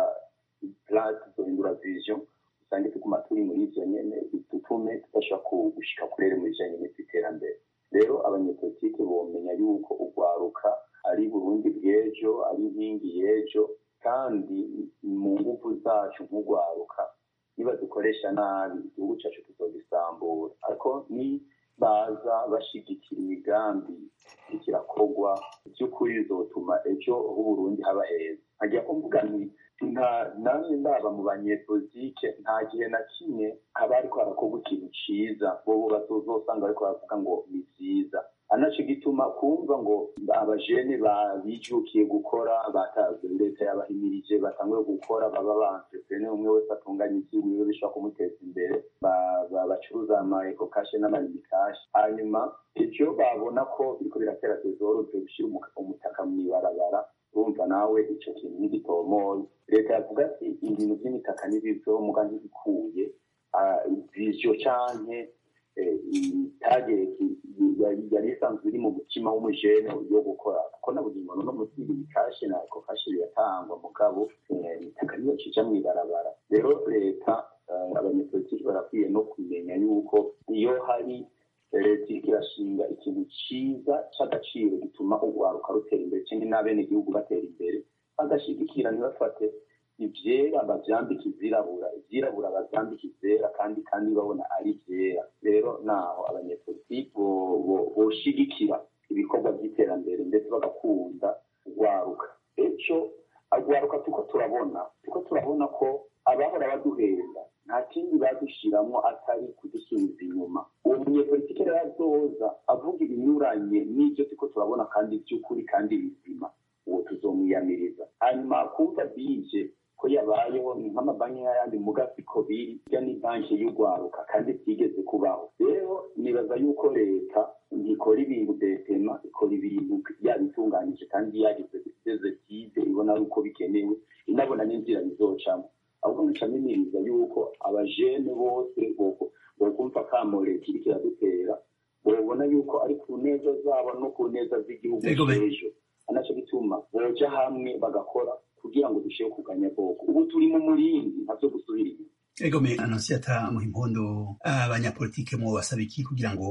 plan tuzohindura vision usange tuguma turi muri ivyo nyene bitutume tudashobora gushika kurere mu bijanye n'iterambere rero abanyepolitike bomenya yuko urwaruka ari burundi bw'ejo ari inkingi y'ejo kandi mu nguvu zacu nk'urwaruka niba dukoresha nabi igihugu cyacu tuzogisambura ariko ni baza bashigikira imigambi ikirakorwa by'ukuri bizotuma ejo h'uburundi haba heza nkagira ko mvuga nti nta namwe ndaba mu banyepolitike nta gihe na kimwe haba ariko harakorwa ikintu ciza bobo bazosanga bariko baravuga ngo ni vyiza anaco gituma kumva ngo abajene bijukiye gukora batazi leta yabahimirije batanguye gukora baba bantrepreneur umwe wese atunganya ivyiwiwe bishobora kumuteza imbere ba- ba- bacuruza ama eco cash n'amayinikashi hanyuma ivyo babona ko biriko biratera tesoro byo gushira umuka- umutaka mw'ibarabara urumva nawe ico kintu ntigitomoye leta yavuga ati ibintu vy'imitaka n'ibivyo muga ntibikuye ah, visio canke eh, itageti yari isanzwe iri mu mutima w'umujene yo gukora kuko na buri muntu no munsi ibikashe na ako kashe biratangwa mugabo eh, imitaka niyo cija mw'ibarabara rero leta eh, abanyepolitiki barakwiye no kumenya yuko iyo hari leta iriko irashinga ikintu ciza c'agaciro gituma urwaruka rutera imbere canke n'abenegihugu batera imbere bagashigikira ntibafate ivyera bavyambika izirabura ivyirabura bavyambika izera kandi kandi babona ari vyera rero naho abanyepolitiki bo- bo- boshigikira ibikorwa vy'iterambere ndetse bagakunda urwaruka ejo urwaruka tuko turabona tuko turabona ko abahora baduhenda nta kindi badushiramwo atari kudusubiza inyuma uwo munyepolitike rero azoza avuga ibinyuranye n'ivyo turiko turabona kandi vy'ukuri kandi bizima uwo tuzomwiyamiriza hanyuma kumva bije ko yabayeho ni nk'amabanki y'ayandi mugasiko biri irya ni banki y'urwaruka kandi byigeze kubaho rero nibaza yuko leta ntikora ibintu detema ikora ibintu yabitunganyije kandi yagize biteze byize ibona ari uko bikenewe inabona n'inzira bizocamo ahubwo ncamimiriza yuko abajene bose bo- bokumva kamo leta iriko iradutera bobona yuko ari ku neza zabo no ku neza z'igihugu Ego be- c'ejo anaco gituma boja hamwe bagakora kugira ngo dushire kuganya bwoko ubu turi mu murindi ntavyo gusubira inyuma egome anonsiyata muhimpundu abanyapolitike mu basaba iki kugira ngo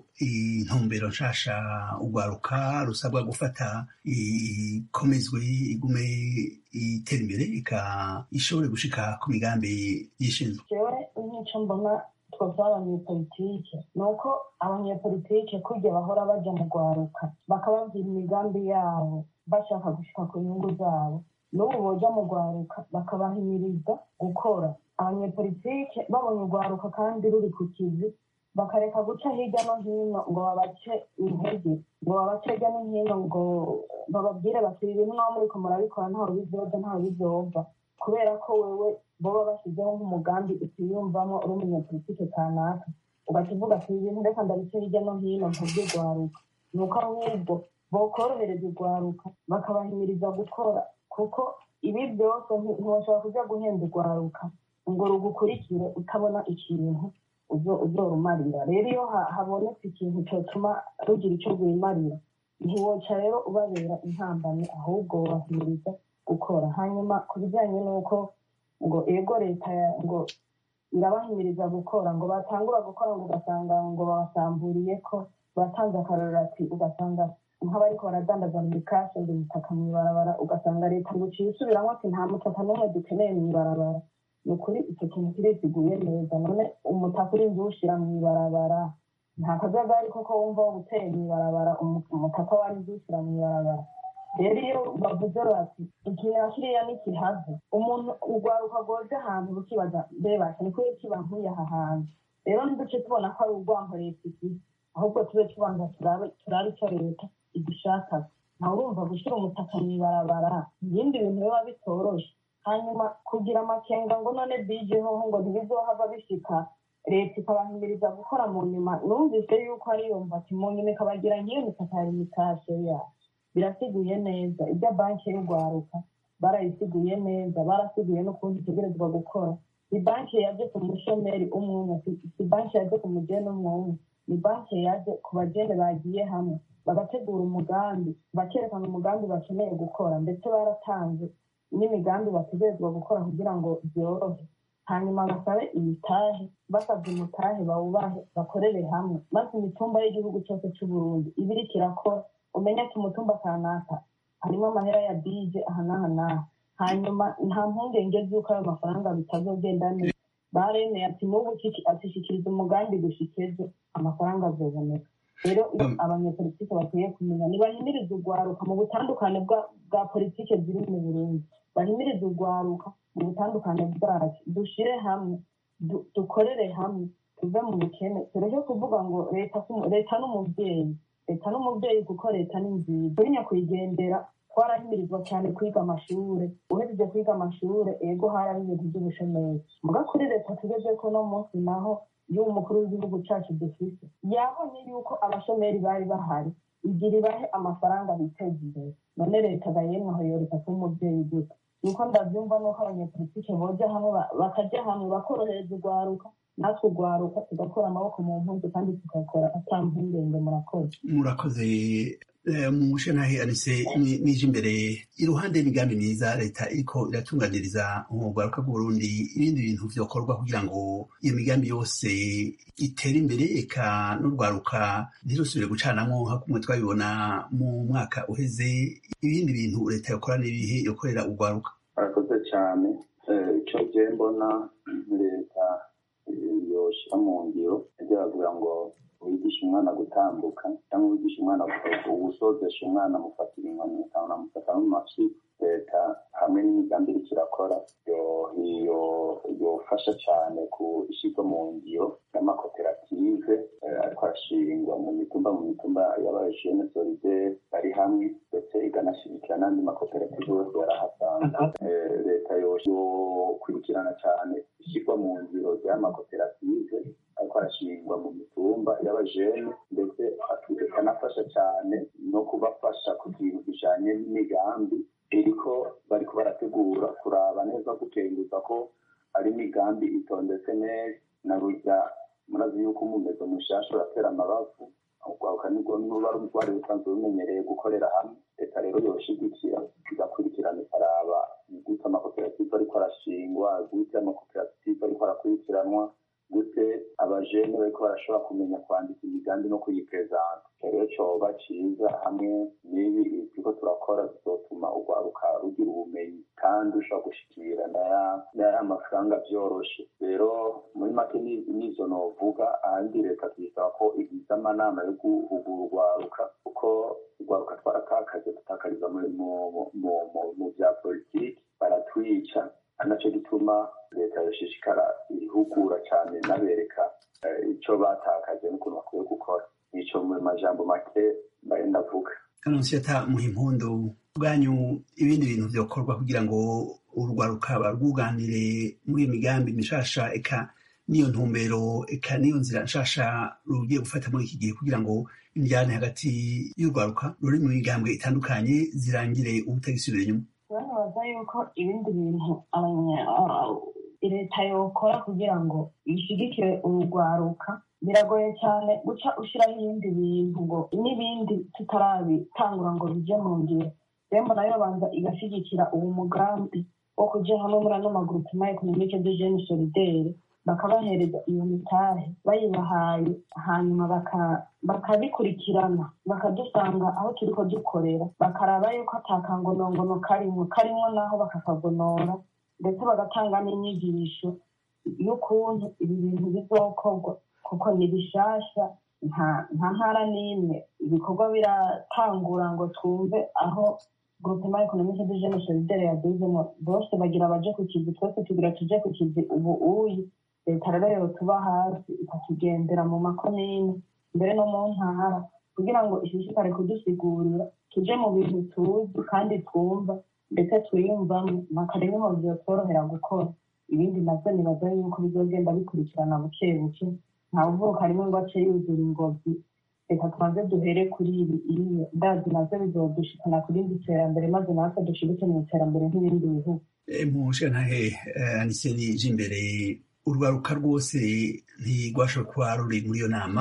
intumbero nshasha urwaruka rusabwa gufata ikomezwe igume itera imbere ika ishobore gushika ku migambi yishinzwe jewe nk'ico mbona twebwe abanyepolitike ni uko abanyepolitike kurya bahora baja mu rwaruka bakababwira imigambi yabo bashaka gushika ku nyungu zabo n'ubu boja mu rwaruka bakabahimiriza gukora abanyepolitike babonye urwaruka kandi ruri ku kizi bakareka guca hirya no hino ngo babace intege ngo babace hirya no hino ngo bababwire bati ibi bimwe aho muriko murabikora ntaho bizoja ntaho bizova kubera ko wewe boba bashyizeho nk'umugambi utiyumvamo uri umunyapolitike kanaka ugaca uvuga ati ibi bintu reka ndabice hirya no hino ntubyurwaruka ni uko ahubwo bokorohereza urwaruka bakabahimiriza gukora kuko ibi byose nti- ntiwashobora kuja guhenda urwaruka ngo rugukurikire utabona ikintu uzo- uzorumarira rero iyo ha- habonetse ikintu cyotuma rugira icyo rwimarira ntiwoca rero ubabera intambamyi ahubwo wubahiriza gukora hanyuma ku bijyanye n'uko ngo ego leta ngo irabahimiriza gukora ngo batangura gukora ngo ugasanga ngo babasamburiye ko batanze akarorero ati ugasanga nk'abariko baradandaza mu mikashe ngo imitaka mu ibarabara ugasanga leta ngo uciye isubiramo ati nta mutaka n'umwe dukeneye mu ibarabara ni ukuri icyo kintu kirisiguye neza none umutaka uri inzu uwushyira mu ibarabara nta kajagari koko wumva wo guteye mu ibarabara umutaka wari inzu uwushyira mu ibarabara rero iyo bavuze bati ikintu kiriya nikihave umuntu urwaruka rwoje ahantu rukibaza mbebasha ni kubera kiba nkuye aha hantu rero ntiduce tubona ko ari urwanko leta ifite ahubwo tube tubanza turabe icyo leta igishaka nawe urumva gushyira umutaka mu ibarabara ibindi bintu biba bitoroshe hanyuma kugira amakenga ngo none bijeho ngo ntibizohava bishika leta ikabahimiriza gukora mu nyuma numvise yuko ariyumva ati mu nyuma ikabagira nk'iyo mitaka ya imitashe yayo birasiguye neza ibyo banki y'urwaruka barayisiguye neza barasiguye n'ukuntu itegerezwa gukora ni banki yaje ku mushomeri umwe si banki yaje ku mugeni umwe ni banki yaje ku bageni bagiye hamwe bagategura umugambi bakerekana umugambi bakeneye gukora ndetse baratanze n'imigambi bategerezwa gukora kugira ngo byorohe hanyuma basabe imitahe basabye umutahe bawubahe bakorere hamwe maze imitumba y'igihugu cyose cy'uburundi iba iriko irakora umenye ati umutumba kanaka harimo amahera ya bije aha n'aha n'aha hanyuma nta mpungenge z'uko ayo mafaranga bitazogenda neza baremeye ati n'ubu atishikiriza umugambi dushikeze amafaranga azoboneka rero abanyepolitike bakwiye kumenya ntibahimiriza urwaruka mu butandukane bwa politike ziri mu burundi bahimiriza urwaruka mu butandukane bwacu dushire hamwe dukorere hamwe tuve mu bukene tureke kuvuga ngo leta n'umubyeyi leta n'umubyeyi kuko leta ni nziza turi nyakwigendera twarahimirizwa cyane kwiga amashure uhejeje kwiga amashure ego haraba ibintu by'ubushomeri muga kuri leta tugeze ko no munsi naho y'uwo mukuru w'igihugu cyacu dufite yabonye yuko abashomeri bari bahari igira ibahe amafaranga biteza imbere none leta gayemwe aho yoreka kuba umubyeyi gute nuko ndabyumva nuko abanyepolitike boja hamwe bakajya hamwe bakorohereza urwaruka natwe urwaruka tugakora amaboko mu mpunzi kandi tugakora ata mpungenge murakoze murakoze mushe nahe anise nije imbere iruhande y'imigambi myiza leta iriko iratunganiriza urwaruka bw'uburundi ibindi bintu vyokorwa kugira ngo iyo migambi yose itere imbere eka n'urwaruka ntirusubire gucanamwo nka kumwe twabibona mu mwaka uheze ibindi bintu leta yokora n'ibihe yokorera urwaruka murakoze cyane icyo gihe mbona leta yoshira mu ngiro yagira ngo wigisha umwana gutambuka cyangwa wigisha umwana uwusozesha umwana amufatira inkoni cyangwa amufata mu mafi leta hamwe n'imigambi iriko irakora yofasha cyane ku ishyirwa mu ngiro y'amakoperative ariko arashingwa mu mitumba mu mitumba y'abajene solide bari hamwe ndetse iganashyigikira n'andi makoperative yose yarahasanga leta yokurikirana cyane ishyirwa mu ngiro ry'amakoperative ariko arashingwa mu mitumba y'abajene ndetse akanafasha cyane no kubafasha ku kintu kijanye n'imigambi iriko bariko barategura kuraba neza gukenguza ko ari imigambi itondetse neza na burya murazi yuko umumezo mushasha uratera amabavu urwaruka nuba rwari rusanzwe rumenyereye gukorera hamwe leta rero yoshigikira igakurikirana ikaraba gute amakoperative ariko arashingwa gute amakoperative ariko arakurikiranwa gute abajene bariko barashobora kumenya kwandika imigambi no kuyiprezanta rero coba ciza hamwe n'ibi turiko turakora bizotuma urwaruka rugira ubumenyi kandi ushobora gushikira n'aya mafaranga vyoroshe rero muri make nizo novuga ahandi leta tuyisaba ko igize amanama yo guhugura urwaruka kuko urwaruka twaratakaje dutakariza mu vya politiki baratwica anaco gituma leta yoshishikara ihugura cyane nabereka icyo batakaje n'ukuntu bakwiye gukora nico mu majambo make mbaye ndavuga anonsiyata muha impundu bwanyu ibindi bintu vyokorwa kugira ngo urwaruka barwuganire muri iyo migambi mishasha eka n'iyo ntumbero eka n'iyo nzira nshasha rugiye gufata muri iki gihe kugira ngo imijyane hagati y'urwaruka ruri mu migambwe itandukanye zirangire ubutagisubira inyuma banabaza yuko ibindi bintu leta yokora kugira ngo ishigikire urugwaruka biragoye cyane guca ushyiraho ibindi bintu ngo n'ibindi tutarabitangura ngo bijye mu ngiro rero mbona yobanza igashyigikira uwo mugambi wo kuja hamwe muri ano magroupement economique de jeunes solidaire bakabahereza iyo mitahe bayibahaye hanyuma baka- bakabikurikirana bakadusanga aho turiko dukorera bakaraba yuko atakangonongono karimwo karimwo naho bakakagonora ndetse bagatanga n'inyigisho y'ukuntu ibi bintu bizokorwa kuko ni bishasha nta nta ntara n'imwe ibikorwa biratangura ngo twumve aho groupement economique de jeunes solidaire yaduzemo bose bagira baje ku kizi twese tugira tuje ku kizi ubu uyi leta rero yotuba hasi ikatugendera mu makomini mbere no mu ntara kugira ngo ishishikare kudusigurira tuje mu bintu tuzi kandi twumva ndetse twiyumvamo nakare niho vyotworohera gukora ibindi navyo nibaza yuko bizogenda bikurikirana buke buke ntawuvuka rimwe ngo ace yuzura ingobyi reka tubanze duhere kuri ibi iriya ndazi navyo bizodushikana ku rindi terambere maze natwe dushirike mu iterambere nk'ibindi bihugu mushantahe aniseni j'imbere urwaruka rwose ntirwashoboye kuba ruri muri iyo nama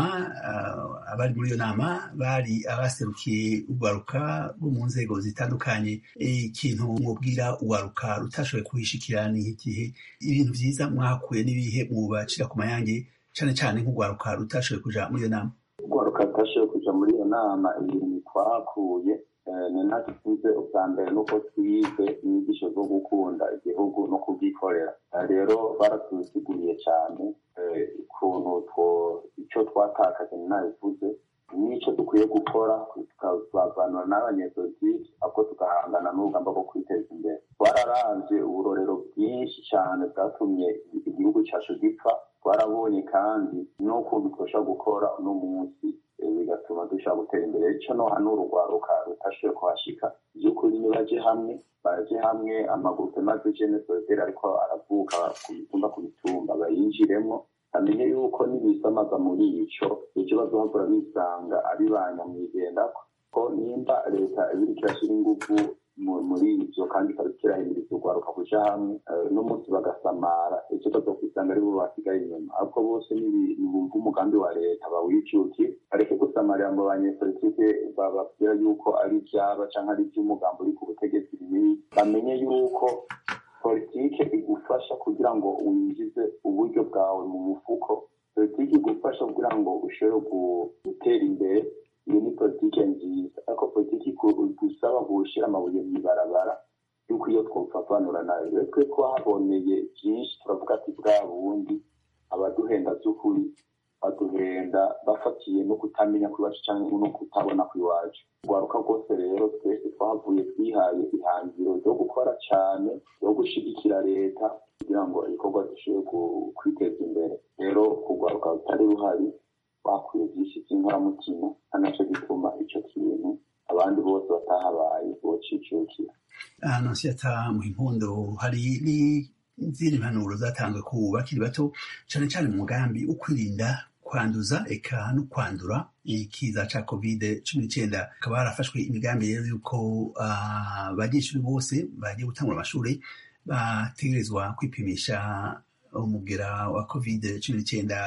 ah, abari muri iyo nama bari abaserukiye urwaruka rwo mu nzego zitandukanye ikintu mwubwira urwaruka rutashoboye kuhishikira ni igihe ibintu vyiza mwakuye n'ibihe mubacira ku mayange cane cane nk'urwaruka rutashoboye kuja muri iyo nama urwaruka rutashoboye kuja muri iyo nama ibintu twahakuye eh, ni nta tuvuze ubwa mbere nuko twize inyigisho zo gukunda igihugu no kubwikorera Eh, rero baratusiguriye cyane eh, ukuntu two- ico twatakaje ninabivuze n'ico dukwiye gukora tukavanura n'abanyepolitiki ahubwo tugahangana n'urugamba rwo kwiteza imbere twararavye uburorero bwinshi cyane bwatumye igihugu cacu gipfa twarabonye kandi n'ukuntu twoshobora gukora uno munsi eh, bigatuma dushobora gutera imbere ico no hanura urwaruka rutashoboye kuhashika vy'ukuri nibaje hamwe baje hamwe amagurupe maze jene solitaire ariko aravuka ku bitumba ku bitumba bayinjiremwo amenye yuko nibisamaza muri ico ejo bazohagura bisanga ari ba nyamwigendako ko nimba leta ibiriko irashira inguvu mu- muri ivyo kandi ikaba ikirahimiriza urwaruka kuja hamwe eh, n'umunsi bagasamara ejo bazokwisanga ari bo basigaye inyuma ahubwo bose nibi- nibumva umugambi wa leta bawijukire bareke gusamarira ngo abanyepolitike bababwira yuko ari ivyaba canke ari ivy'umugambi uri ku butegetsi bibi bamenye yuko politike igufasha kugira ngo winjize uburyo bwawe mu mufuko politike igufasha kugira ngo ushobore gu- gutera imbere iyo ni politike nziza ariko politike iku- igusaba gushyira amabuye mu ibarabara yuko iyo twofavanura nayo rero twe twahaboneye byinshi turavuga ati bwa bundi abaduhenda by'ukuri baduhenda bafatiye no kutamenya kw'iwacu cyangwa no kutabona kw'iwacu urwaruka rwose rero twese twahavuye twihaye ihangiro ryo gukora cyane ryo gushigikira leta kugira ngo ibikorwa dushobore ku- kwiteza imbere rero kurwaruka rutari ruhari bakwiye byinshi by'inkoramutima ari nacyo gituma icyo kintu abandi bose batahabaye bocicukira anonsiyata mu impundo hari n'izindi mpanuro zatanzwe ku bakiri bato cane cane mu mugambi wo kwirinda kwanduza eka no kwandura ikiza ca covid cumi n'icenda hakaba harafashwe imigambi rero yuko ah, abanyeshuri bose bagiye gutangura amashuri bategerezwa kwipimisha umugera wa covid cumi n'icenda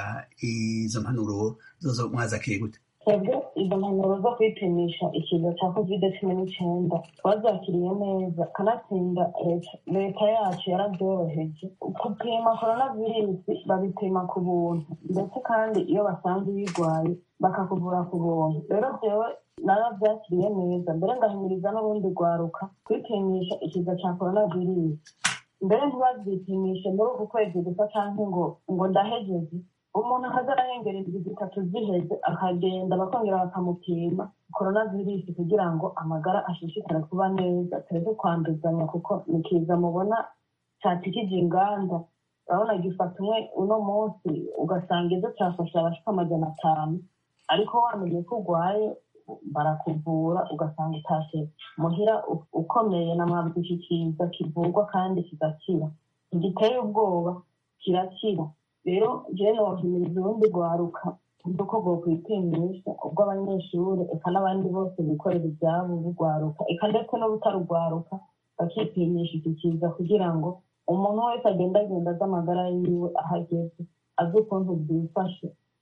izo mpanuro zozo mwazakeye gute twebwe izo mpanuro zo kwipimisha ikiza cya covid cumi n'icyenda twazakiriye neza kanatsinda leta leta yacu yarabyoroheje gupima korona virusi babipima ku buntu ndetse kandi iyo basanze uyirwaye bakakuvura ku buntu rero byewe narabyakiriye neza mbere ngahimiriza n'urundi rwaruka kwipimisha ikiza cya korona virusi mbere ntibabyipimishe muri uku kwezi gusa cyangwa ngo ngo ndahejeje umuntu akaza arahengera indwi zitatu ziheze akagenda bakongera bakamupima korona virusi kugira ngo amagara ashishikare kuba neza tureke kwanduzanya kuko ni kiza mubona catikije inganda urabona gifata umwe uno munsi ugasanga ejo cyafashe abashika amajana atanu ariko wamenye ko urwaye barakuvura ugasanga utashe muhira u- ukomeye na mwabwi iki kiza kivurwa kandi kigakira ntigiteye ubwoba kirakira rero jewe nohimiriza urundi rwaruka uko bwokwipimisha ubwo abanyeshuri eka n'abandi bose bikorera ibyabo bugwaruka eka ndetse n'ubutarugwaruka bakipimisha iki kiza kugira ngo umuntu wese agendagenda azi amagara yiwe aho ageze azi ukuntu byifashe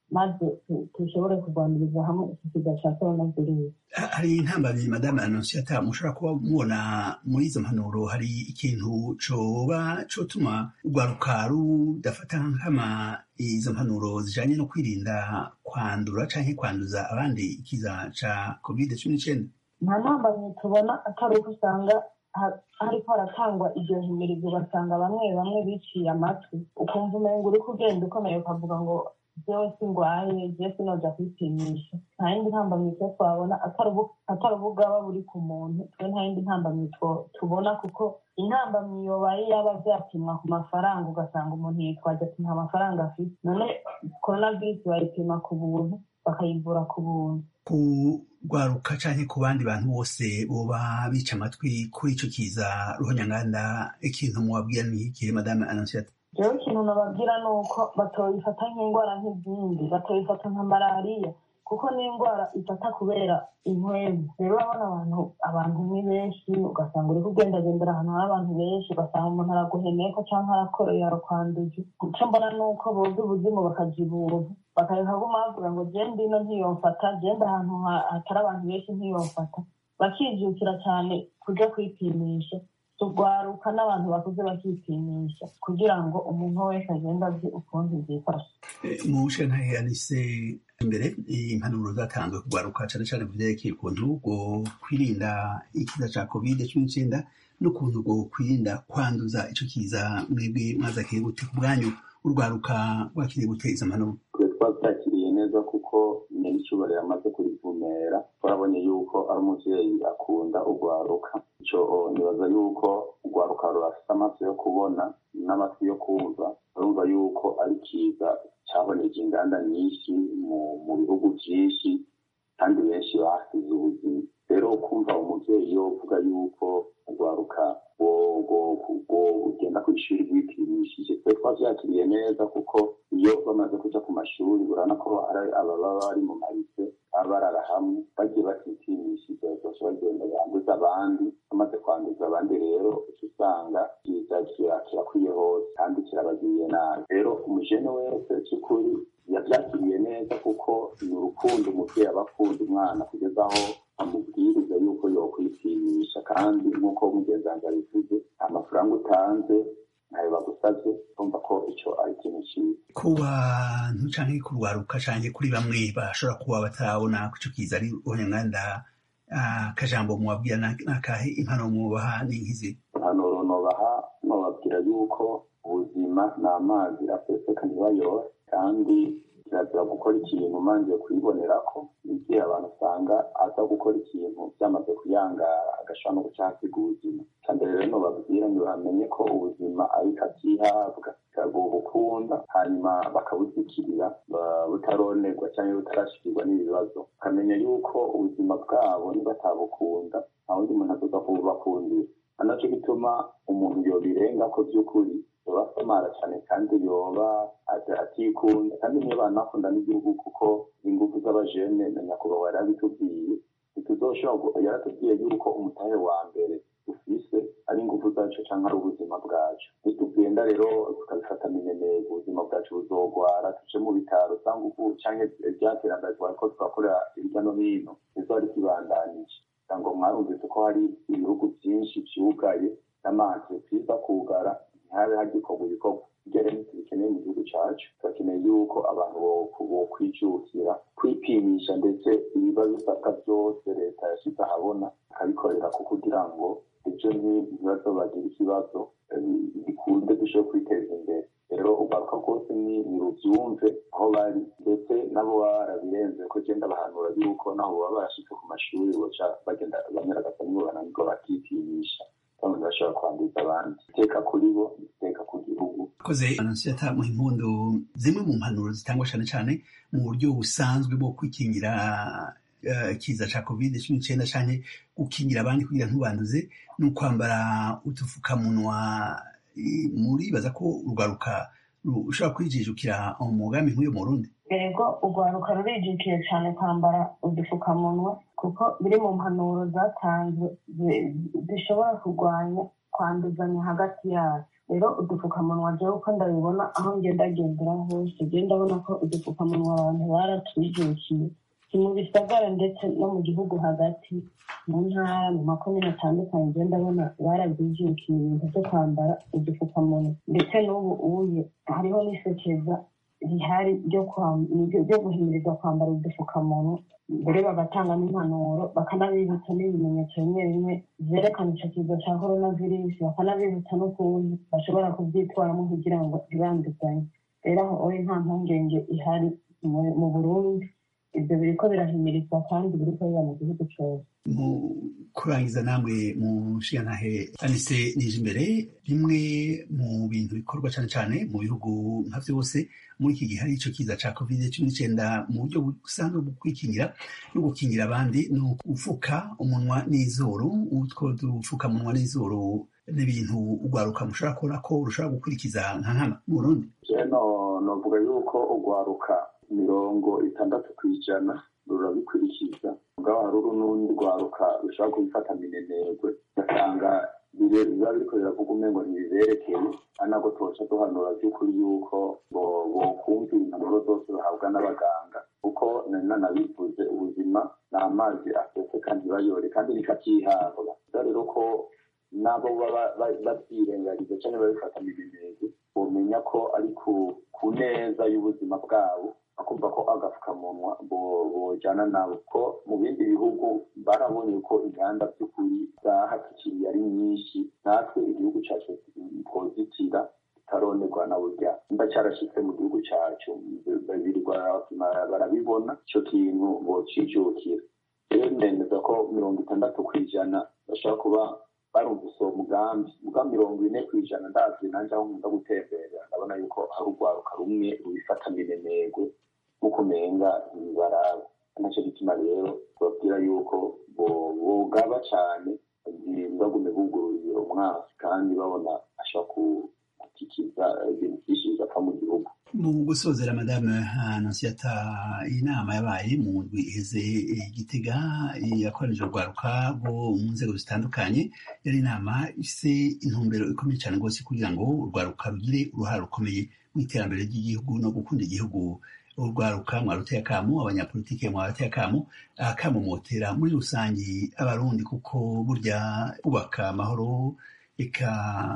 maze dushobore kurwaniriza hamwe iki kiza cya korona virusi hari intambamyi madame anonsiyata mushobora kuba mubona muri izo mpanuro hari ikintu coba cotuma urwaruka rudafata nkama izo mpanuro zijanye no kwirinda kwandura canke kwanduza abandi ikiza ca covid cumi n'icenda nta ntambamyi tubona atari uko usanga hariko haratangwa iryo himirizo ugasanga bamwe bamwe biciye amatwi ukumva umengo uriko ugenda ukomeye ukavuga ngo jewe singwaye jewe sinoja kwipimisha nta yindi ntambamyi twe twabona atari ubugaba buri ku muntu twe nta yindi ntambamyi tubona kuko intambamyi yobaye yaba vyapimwa ku mafaranga ugasanga umuntu yitwaje ati nta mafaranga afite none coronavirus bayipima ku buntu bakayivura ku buntu kugwaruka canke ku bandi bantu bose boba bica amatwi kuri ico kiza ruhonyanganda ikintu mubabwira ni iki madame anonsiyata jewe ikintu nababwira ni uko batoyifata nk'indwara nk'izindi batoyifata nka malariya kuko ni indwara ifata kubera impwemu rero urabona abantu abantu ni benshi ugasanga uri kugendagendera ahantu hari abantu benshi ugasanga umuntu araguhemeko cyangwa arakoreye arakwanduje icyo mbona ni uko boza ubuzimu bakaja ibuntu bakareka guma bavuga ngo je ndino ntiyomfata genda ahantu hatari abantu benshi ntiyomfata bakijukira cyane kuja kwipimisha tugwaruka n'abantu bakuze bakipimisha kugira ngo umuntu wese agende azi ukuntu byifashe mu shantahe anise imbere impanuro zatanzwe kugwaruka cane cane ku vyerekeye ukuntu bwo kwirinda ikiza ca covid cumi n'icenda n'ukuntu bwo kwirinda kwanduza ico kiza mwebwe mwazakiriye gute ku bwanyu urwaruka rwakiriye gute izo mpanuro twabyakiriye neza kuko nyir'icyubahiro yamaze kurivumera twarabonye yuko ari umuvyeyi akunda urwaruka ico nibaza yuko urwaruka rurafise amaso yo kubona n'amatwi yo kumva urumva yuko ari kiza caboneje inganda nyinshi mu bihugu vyinshi kandi benshi basize ubuzima rero kumva umuvyeyi yovuga yuko urwaruka ugenda ku ishuri rwipimishije twe twavyakiriye neza kuko iyo bamaze kuja ku mashuri urabona ko hari ababa bari mu marise baba barara hamwe bagiye batipimishije bose bagenda yanduza abandi bamaze kwanduza abandi rero uca usanga kiza kirakwiye hose kandi kirabagiriye nabi rero umujene wese cy'ukuri yavyakiriye neza kuko ni urukundo umuvyeyi aba akunda umwana kugeza aho amubwiriza yuko yokwipimisha kandi nk'uko mugenzi wanjye abivuze amafaranga utanze ntayo bagusavye urumva ko ico ari ikintu ciza ku bantu canke kurwaruka canke kuri bamwe bashobora kuba batarabona ko ico kiza ari ruhonyanganda akajambo mubabwira nakahe impanuro mubaha ni nkizi impanuro nobaha nobabwira yuko ubuzima ni amazi aseseka ntibayore kandi kirazira gukora ikintu umanjiye kuyibonera ko igihe abantu usanga aza gukora ikintu byamaze kuyangara agashobora no guca hasiga ubuzima mbere rero nobabwira ngo bamenye ko ubuzima ari katihabwa bukunda hanyuma bakabuzikirira butaronerwa cyangwa butarashikirwa n'ibibazo ukamenya yuko ubuzima bwabo nibatabukunda nta wundi muntu azoza kububakundira anaco gituma umuntu yobirenga ko by'ukuri yoba asamara cyane kandi yoba atikunda kandi niyo banakunda n'igihugu kuko ingufu z'abajene na nyakubahwa yari abitubwiye ntituzoshobora yaratubwiye yuko umutahe wa mbere dufise ari ingufu zacu cyangwa ari ubuzima bwacu nitugenda rero tukabifata minenego ubuzima bwacu buzogwara tuje mu bitaro cyangwa ubu cyangwa ryaterambere twari ko turakorera hirya no hino nizo ari kibandanije ngo mwarumvise ko hari ibihugu byinshi byugaye n'amantreprise kugara ntihabe hagikorwa ibikorwa ibyo rero tubikeneye mu gihugu cyacu turakeneye yuko abantu bokwijukira kwipimisha ndetse ibiba bisabwa byose leta yashyize ahabona akabikorera ko kugira ngo ibyo ntibibazo bagira ikibazo bikunde dushobore kwiteza imbere rero ugaruka rwose ni rubyumve aho bari ndetse nabo baba barabirenze ko genda bahanura yuko naho baba barashitse ku mashuri boca bagenda banyaragasa nibo bananirwa bakipimisha bamwe bashobora kwanduza abandi iteka kuri bo iteka ku gihugu koze anonsiyata mu impundu zimwe mu mpanuro zitangwa cyane cyane mu buryo busanzwe bwo kwikingira ikiza cya covid cumi n'icyenda cyane gukingira abandi kugira ntubanduze ni ukwambara udufukamunwa muribaza ko urwaruka ushobora kwijijukira umugambi nk'uyu mu rundi yego urwaruka rurijukiye cyane kwambara udupfukamunwa kuko biri mu mpanuro zatanzwe zishobora kurwanya kwanduzanya hagati yacu rero udupfukamunwa jewe uko ndabibona aho ngendagendera hose je ndabona ko udupfukamunwa abantu baratwijukiye si mu bisagara ndetse no mu gihugu hagati mu ntara mu makomine atandukanye je ndabona barabyijukiye ibintu vyo kwambara udupfukamunwa ndetse n'ubu uye hariho n'isekeza rihari ryo kwam- ryo- ryo guhimiriza kwambara udupfukamunwa mbere bagatanga n'impanuro bakanabibutsa n'ibimenyetso bimwe bimwe vyerekana ico kiza ca korona virusi bakanabibutsa n'ukuntu bashobora kuvyitwaramo kugira ngo ntibanduzanye rero aho oye nta mpungenge ihari mu- mu burundi ivyo biriko birahimirizwa kandi biriko biba mu gihugu cose mu kurangiza namwe mu nshingantahe anise nije imbere bimwe mu bintu bikorwa cyane cyane mu bihugu nka byose muri iki gihe hari ico kiza ca covid cumi n'icenda mu buryo busanzwe bwo kwikingira no gukingira abandi ni upfuka umunwa n'izuru utwo dupfukamunwa n'izuru n'ibintu urwaruka mushobora kubona ko rushobora gukurikiza nka nkama mu burundi jeno novuga yuko urwaruka mirongo itandatu ku ijana rurabikurikiza mugabo hari urundi rwaruka rushobora kubifata minenegwe ugasanga bire- biba biriko biravuga umengo ntibiberekeye ari nabwo tuca duhanura by'ukuri yuko bo- bokumva impanuro zose bahabwa n'abaganga kuko nari nanabivuze ubuzima ni amazi aseseka ntibayore kandi bikatihabwa bivuga rero ko nabo baba ba- babyirengagiza cyangwa babifata minenegwe bomenya ko ari ku ku neza y'ubuzima bwabo bakumva ko agapfukamunwa bo- bojana nabo ko mu bindi bihugu barabonye ko inganda by'ukuri zahatikiriye ari nyinshi natwe igihugu cyacu twozitira tutaronerwa na burya mba cyarashitse mu gihugu cyacu birirwa barabibona icyo kintu bocijukira rero ndemeza ko mirongo itandatu ku ijana bashobora kuba barumvise uwo mugambi muga mirongo ine ku ijana ndazi nanjye aho nkunda gutembera ndabona yuko hari urwaruka rumwe rubifata minenegwe nk'uko umenga ntibaraba nacyo gituma rero tubabwira yuko bo- bogaba cyane ntibagume bugururiye umwasi kandi babona ashobora gukikiza ibintu byinshi bigapfa mu gihugu mu gusozera madame anonsiyata inama yabaye mu ndwi iheze igitega yakoranije urwaruka rwo mu nzego zitandukanye yari inama ifise intumbero ikomeye cyane rwose kugira ngo urwaruka rugire uruhare rukomeye mu iterambere ry'igihugu no gukunda igihugu urwaruka mwaruteye akamu abanyapolitike mwarateye akamu akamu motera muri rusange abarundi kuko burya kubaka amahoro eka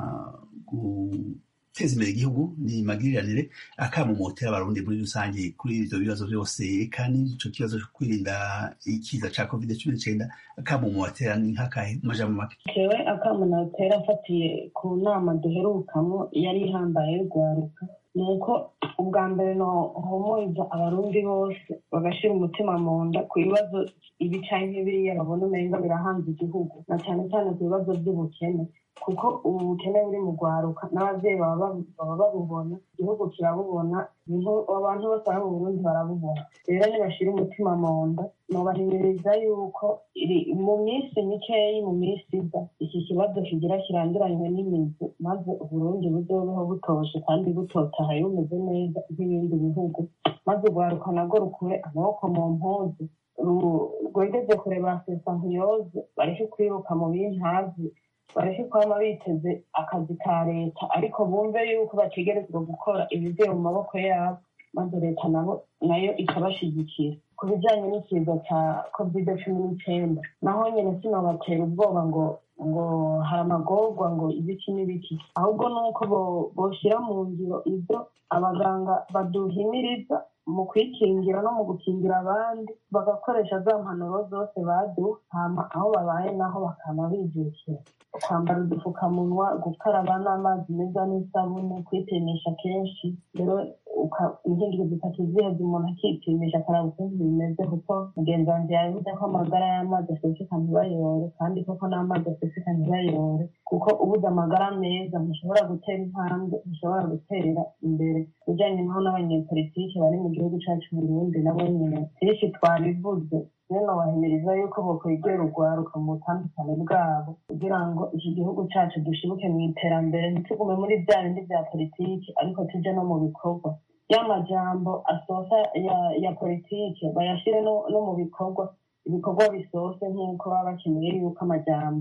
guteza imbere igihugu ni magiriranire akamumotera abarundi muri rusange kuri ivyo bibazo vyose kandi ico kibazo co kwirinda ikiza ca covid cumi n'icenda akamumotera ni nk'akahe mu majambo make jewe akamunotera afatiye ku nama duherukamwo yari ihambaye y'urwaruka ni uko ubwa mbere nohumuriza abarundi bose bagashira umutima mu nda ku bibazo ibi canke biriya babona umenga birahanze igihugu na cane cane ku bibazo vy'ubukene kuko ubu bukene buri mu rwaruka n'abavyeyi baba babu- baba babubona igihugu kirabubona niho- abantu bose bari mu burundi barabubona rero nibashira umutima mu nda nobahimiriza yuko iri- mu minsi mikeyi mu minsi iza iki kibazo kigira kiranduranywe n'imizi maze uburundi buzobeho butoshe kandi butotahaye bumeze neza nk'ibindi bihugu maze urwaruka narwo rukure amaboko mu mpuzu ru- rwegeze kure ba sesankuyoze bareke kwiruka mu bintazi bareke kwama biteze akazi ka leta ariko bumve yuko bategerezwa gukora ibivuye mu maboko yabo maze leta nabo nayo ikabashigikira ku bijanye n'ikiza ca covid cumi n'icenda naho nyene sinobatera ubwoba ngo ngo hari amagorwa ngo ibiki n'ibiki ahubwo ni uko bo- boshira mu ngiro ivyo abaganga baduhimiriza mu kwikingira no mu gukingira abandi bagakoresha za mpanuro zose baduha hama aho babaye naho bakama bijukira kwambara udupfukamunwa gukaraba n'amazi meza n'isabune kwipimisha kenshi rero uka- inkingiro zitatu ziheze umuntu akipimisha akaraba ukuntu bimeze kuko mugenzi wanjye yavuze ko amagara y'amazi aseseka ntibayore kandi koko n'amazi aseseka ntibayore kuko ubuze amagara meza ntushobora gutera intambwe ntushobora gutera imbere ujyanye naho n'abanyepolitike bari mu gihugu cyacu mu Burundi nabo nyine byinshi twabivuze rero bahimiriza yuko bokwegera urwaruka mu butandukane bwabo kugira ngo iki gihugu cyacu dushibuke mu iterambere ntitugume muri bya bindi bya politiki ariko tujye no mu bikorwa ya majambo asosa ya ya politike bayashyire no, no mu bikorwa ibikorwa bisose nk'uko baba bakeneye yuko amajambo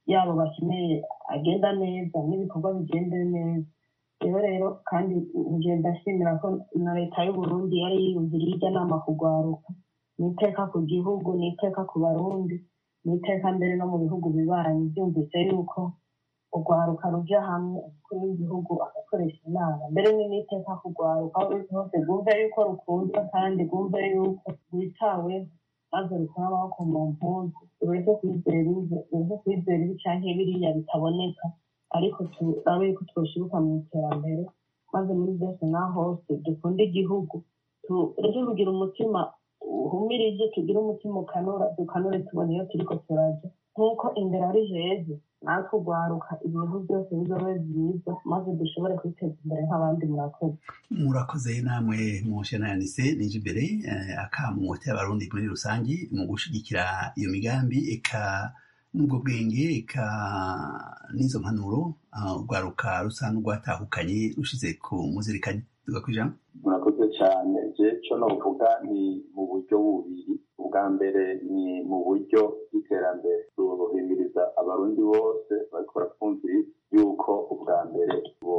yabo bakeneye agenda neza n'ibikorwa bigende neza rero rero kandi ngenda nshimira ko na leta y'uburundi yari yiyumviriye irya nama kugwaruka ni iteka ku gihugu ni iteka ku barundi ni iteka mbere no mu bihugu bibanyi byumvise yuko urwaruka ruja hamwe umukuru w'igihugu agakoresha inama mbere ni n'iteka kugwaruka aho ruri hose rwumve yuko rukunzwe kandi rwumve yuko rwitaweho maze rukura amaboko mu mpuzu ureke kwizera ibi ureke kwizera ibi canke biriya bitaboneka ariko turabe yuko twoshibuka mu iterambere maze muri byose na hose dukunde igihugu tureke kugira umutima uhumirije tugire umutima ukanura dukanure tubona iyo turiko turaja nk'uko imbere ari heza natwe urwaruka ibintu byose bizobe byiza maze dushobore kwiteza imbere nk'abandi murakoze murakoze namwe mushenanise nije imbere akamumote abarundi muri rusange mu gushigikira iyo migambi eka n'ubwo bwenge eka n'izo mpanuro urwaruka rusa n'urwatahukanye rushize ku muzirikanye tugakwijambo murakoze cyane je co novuga ni mu buryo bubiri ubwa mbere ni mu buryo bw'iterambere ruhimiriza abarundi bose bariko baratwumviriza yuko ubwa mbere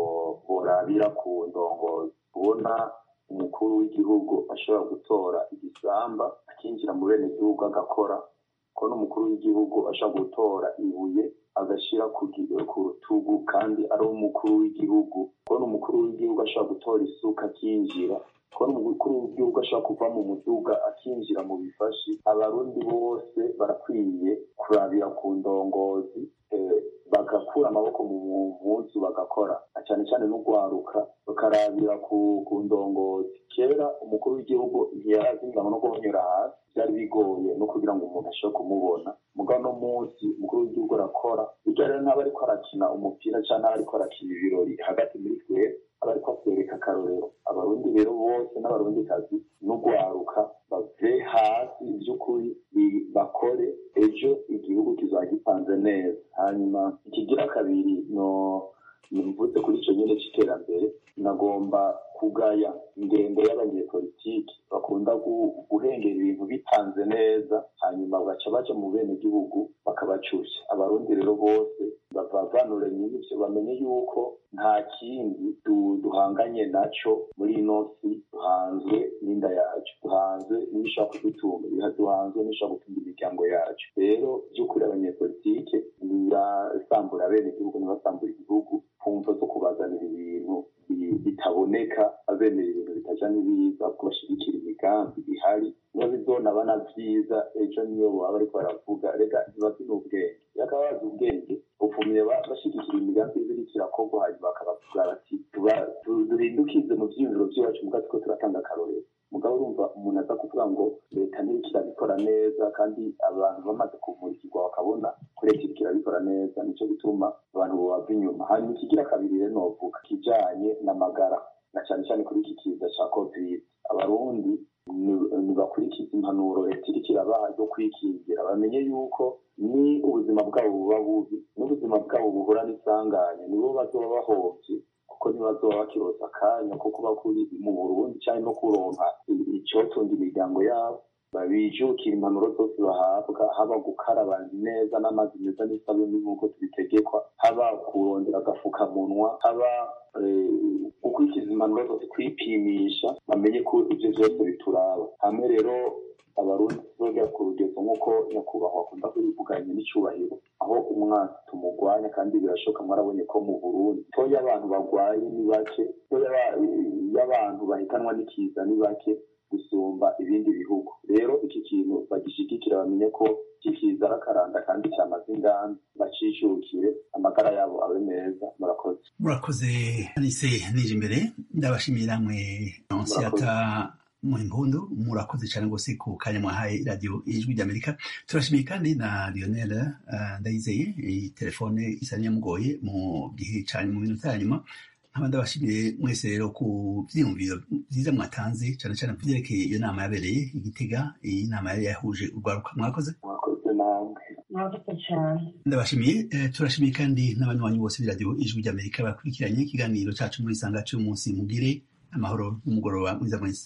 borabira ku ndongozi kubona umukuru w'igihugu ashobora gutora igisamba akinjira mu bene gihugu agakora ko n'umukuru w'igihugu ashobora gutora ibuye agashyira ku rutugu kandi ari umukuru w'igihugu ko n'umukuru w'igihugu ashobora gutora isuka akinjira ko n'umukuru w'igihugu ashobora kuva mu muduga akinjira mu bifashi abarundi bose barakwiye kurabira ku ndongozi bagakura amaboko mu mpunzu bagakora cyane cyane n'urwaruka bakarabira ku ndongozi kera umukuru w'igihugu ntiyarazinganwa no guhonyora hasi byari bigoye no kugira ngo umuntu ashobore kumubona mugabo no munsi umukuru w'igihugu arakora bijya rero n'aba ariko arakina umupira cyangwa n'aba ariko arakina ibirori hagati muri twe aba ariko atwereka akarorero abarundi rero bose n'abarundikazi n'urwaruka bave hasi by'ukuri bakore ejo igihugu kizaba gipanze neza hanyuma ikigira kabiri no nimvutse kuri icyo nyine cy'iterambere nagomba kugaya ingendo y'abanyepolitiki bakunda guhengera ibintu bitanze neza hanyuma bagaca baja mu bene gihugu bakabacusha abarundi rero bose bavanure nyinshi bamenye yuko nta kindi duhanganye naco muri ino si duhanzwe n'inda yacu duhanzwe n'ibishobora kudutunga duhanzwe n'ibishobora gutunga imiryango yacu rero by'ukuri abanyepolitike ntibasambura bene gihugu ntibasambura igihugu kumva zo kubazanira ibintu bitaboneka abemera ibintu bitaja n'ibiza kubashigikira imigambi ihari niyo bizona bana vyiza ejo niyo baba bariko baravuga rega ntibazi n'ubwenge yakaba bazi ubwenge upfumye bashigikira imigambi ibiriko irakorwa hanyuma bakabavuga bati duhindukize mu vyiyumviro vy'iwacu muga turiko turatanga akarorero mugabo urumva umuntu aza kuvuga ngo leta ntiriko irabikora neza kandi abantu bamaze kumurikirwa bakabona ko leta iriko irabikora neza nico gituma abantu bobava inyuma hanyuma ikigira kabiri rero novuga kijanye n'amagara na cane cane kuri iki kiza ca covid abarundi ntibakurikiza impanuro leta iriko irabaha zo kwikingira bamenye yuko ni ubuzima bwabo buba bubi n'ubuzima bwabo buhura n'isanganya nibo bazoba bahovye kuko ntibazoba bakiroza akanya ko kuba kuri mu burundi cyangwa no kuronka icotunga imiryango yabo babijukira impanuro zose bahabwa haba gukaraba neza n'amazi meza n'isabuni nk'uko tubitegekwa haba kurondera agafukamunwa haba gukurikiza impanuro zose kwipimisha bamenye ko ibyo byose bituraba hamwe rero abarundi tuzogera ku rugezo nk'uko nyakubahwa akunda kubivuganye n'icyubahiro aho umwansi tumugwanya kandi birashoboka mwarabonye ko mu burundi toya abantu bagwaye ni bake toya y'abantu bahitanwa n'ikiza ni bake gusumba ibindi bihugu rero iki kintu bagishigikira bamenye ko kikiza arakaranda kandi cyamaze inganda bacicukire amagara yabo abe meza murakoze murakoze nise nije imbere ndabashimiye namwe nonsiyata mu impundu murakoze cyane rwose ku kanya mwahaye radiyo ijwi ry'amerika turashimiye kandi na lionel ndayizeye iyi telefone isa n'iyamugoye mu gihe cyane mu minota ya nyuma nkaba ndabashimiye mwese rero ku byiyumviro byiza mwatanze cyane cyane ku byerekeye iyo nama yabereye igitega iyi nama yari yahuje urwaruka mwakoze mwakoze namwe mwakoze cyane ndabashimiye turashimiye kandi n'abanywanyi bose b'iradiyo ijwi ry'amerika bakurikiranye ikiganiro cyacu muri sanga cy'umunsi mugire amahoro n'umugoroba mwiza mwese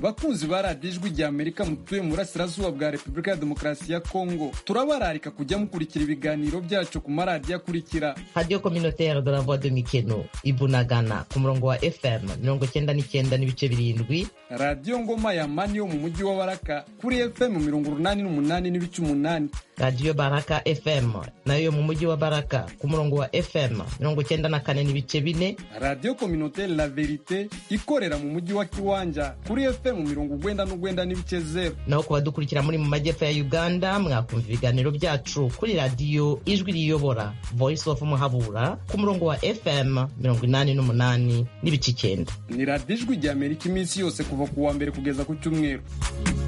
bakunzi ba radiyo ijwi rya amerika mutuye mu burasirazuba bwa repubulika ya demokarasi ya kongo turabararika kujya mukurikira ibiganiro byacu ku maradiyo akurikira radiyo communautaire de la voix de mikeno ibunagana ku murongo wa fm mirongo cyenda n'icyenda n'ibice birindwi radiyo ngoma ya mani yo mu mujyi wa baraka kuri fm mirongo urunani n'umunani n'ibice umunani radiyo baraka fm nayo mu mujyi wa baraka ku murongo wa fm mirongo cyenda na kane n'ibice bine radiyo communautaire la verite ikorera mu mujyi wa kiwanja kuri fm mirongo ugwenda n'ugwenda n'ibice zero naho ku badukurikira muri mu majyepfo ya uganda mwakumva ibiganiro byacu kuri radiyo ijwi riyobora voice of muhabura ku murongo wa fm mirongo inani n'umunani n'ibice icyenda ni radiyo ijwi rya amerika iminsi yose kuva ku wa mbere kugeza ku cyumweru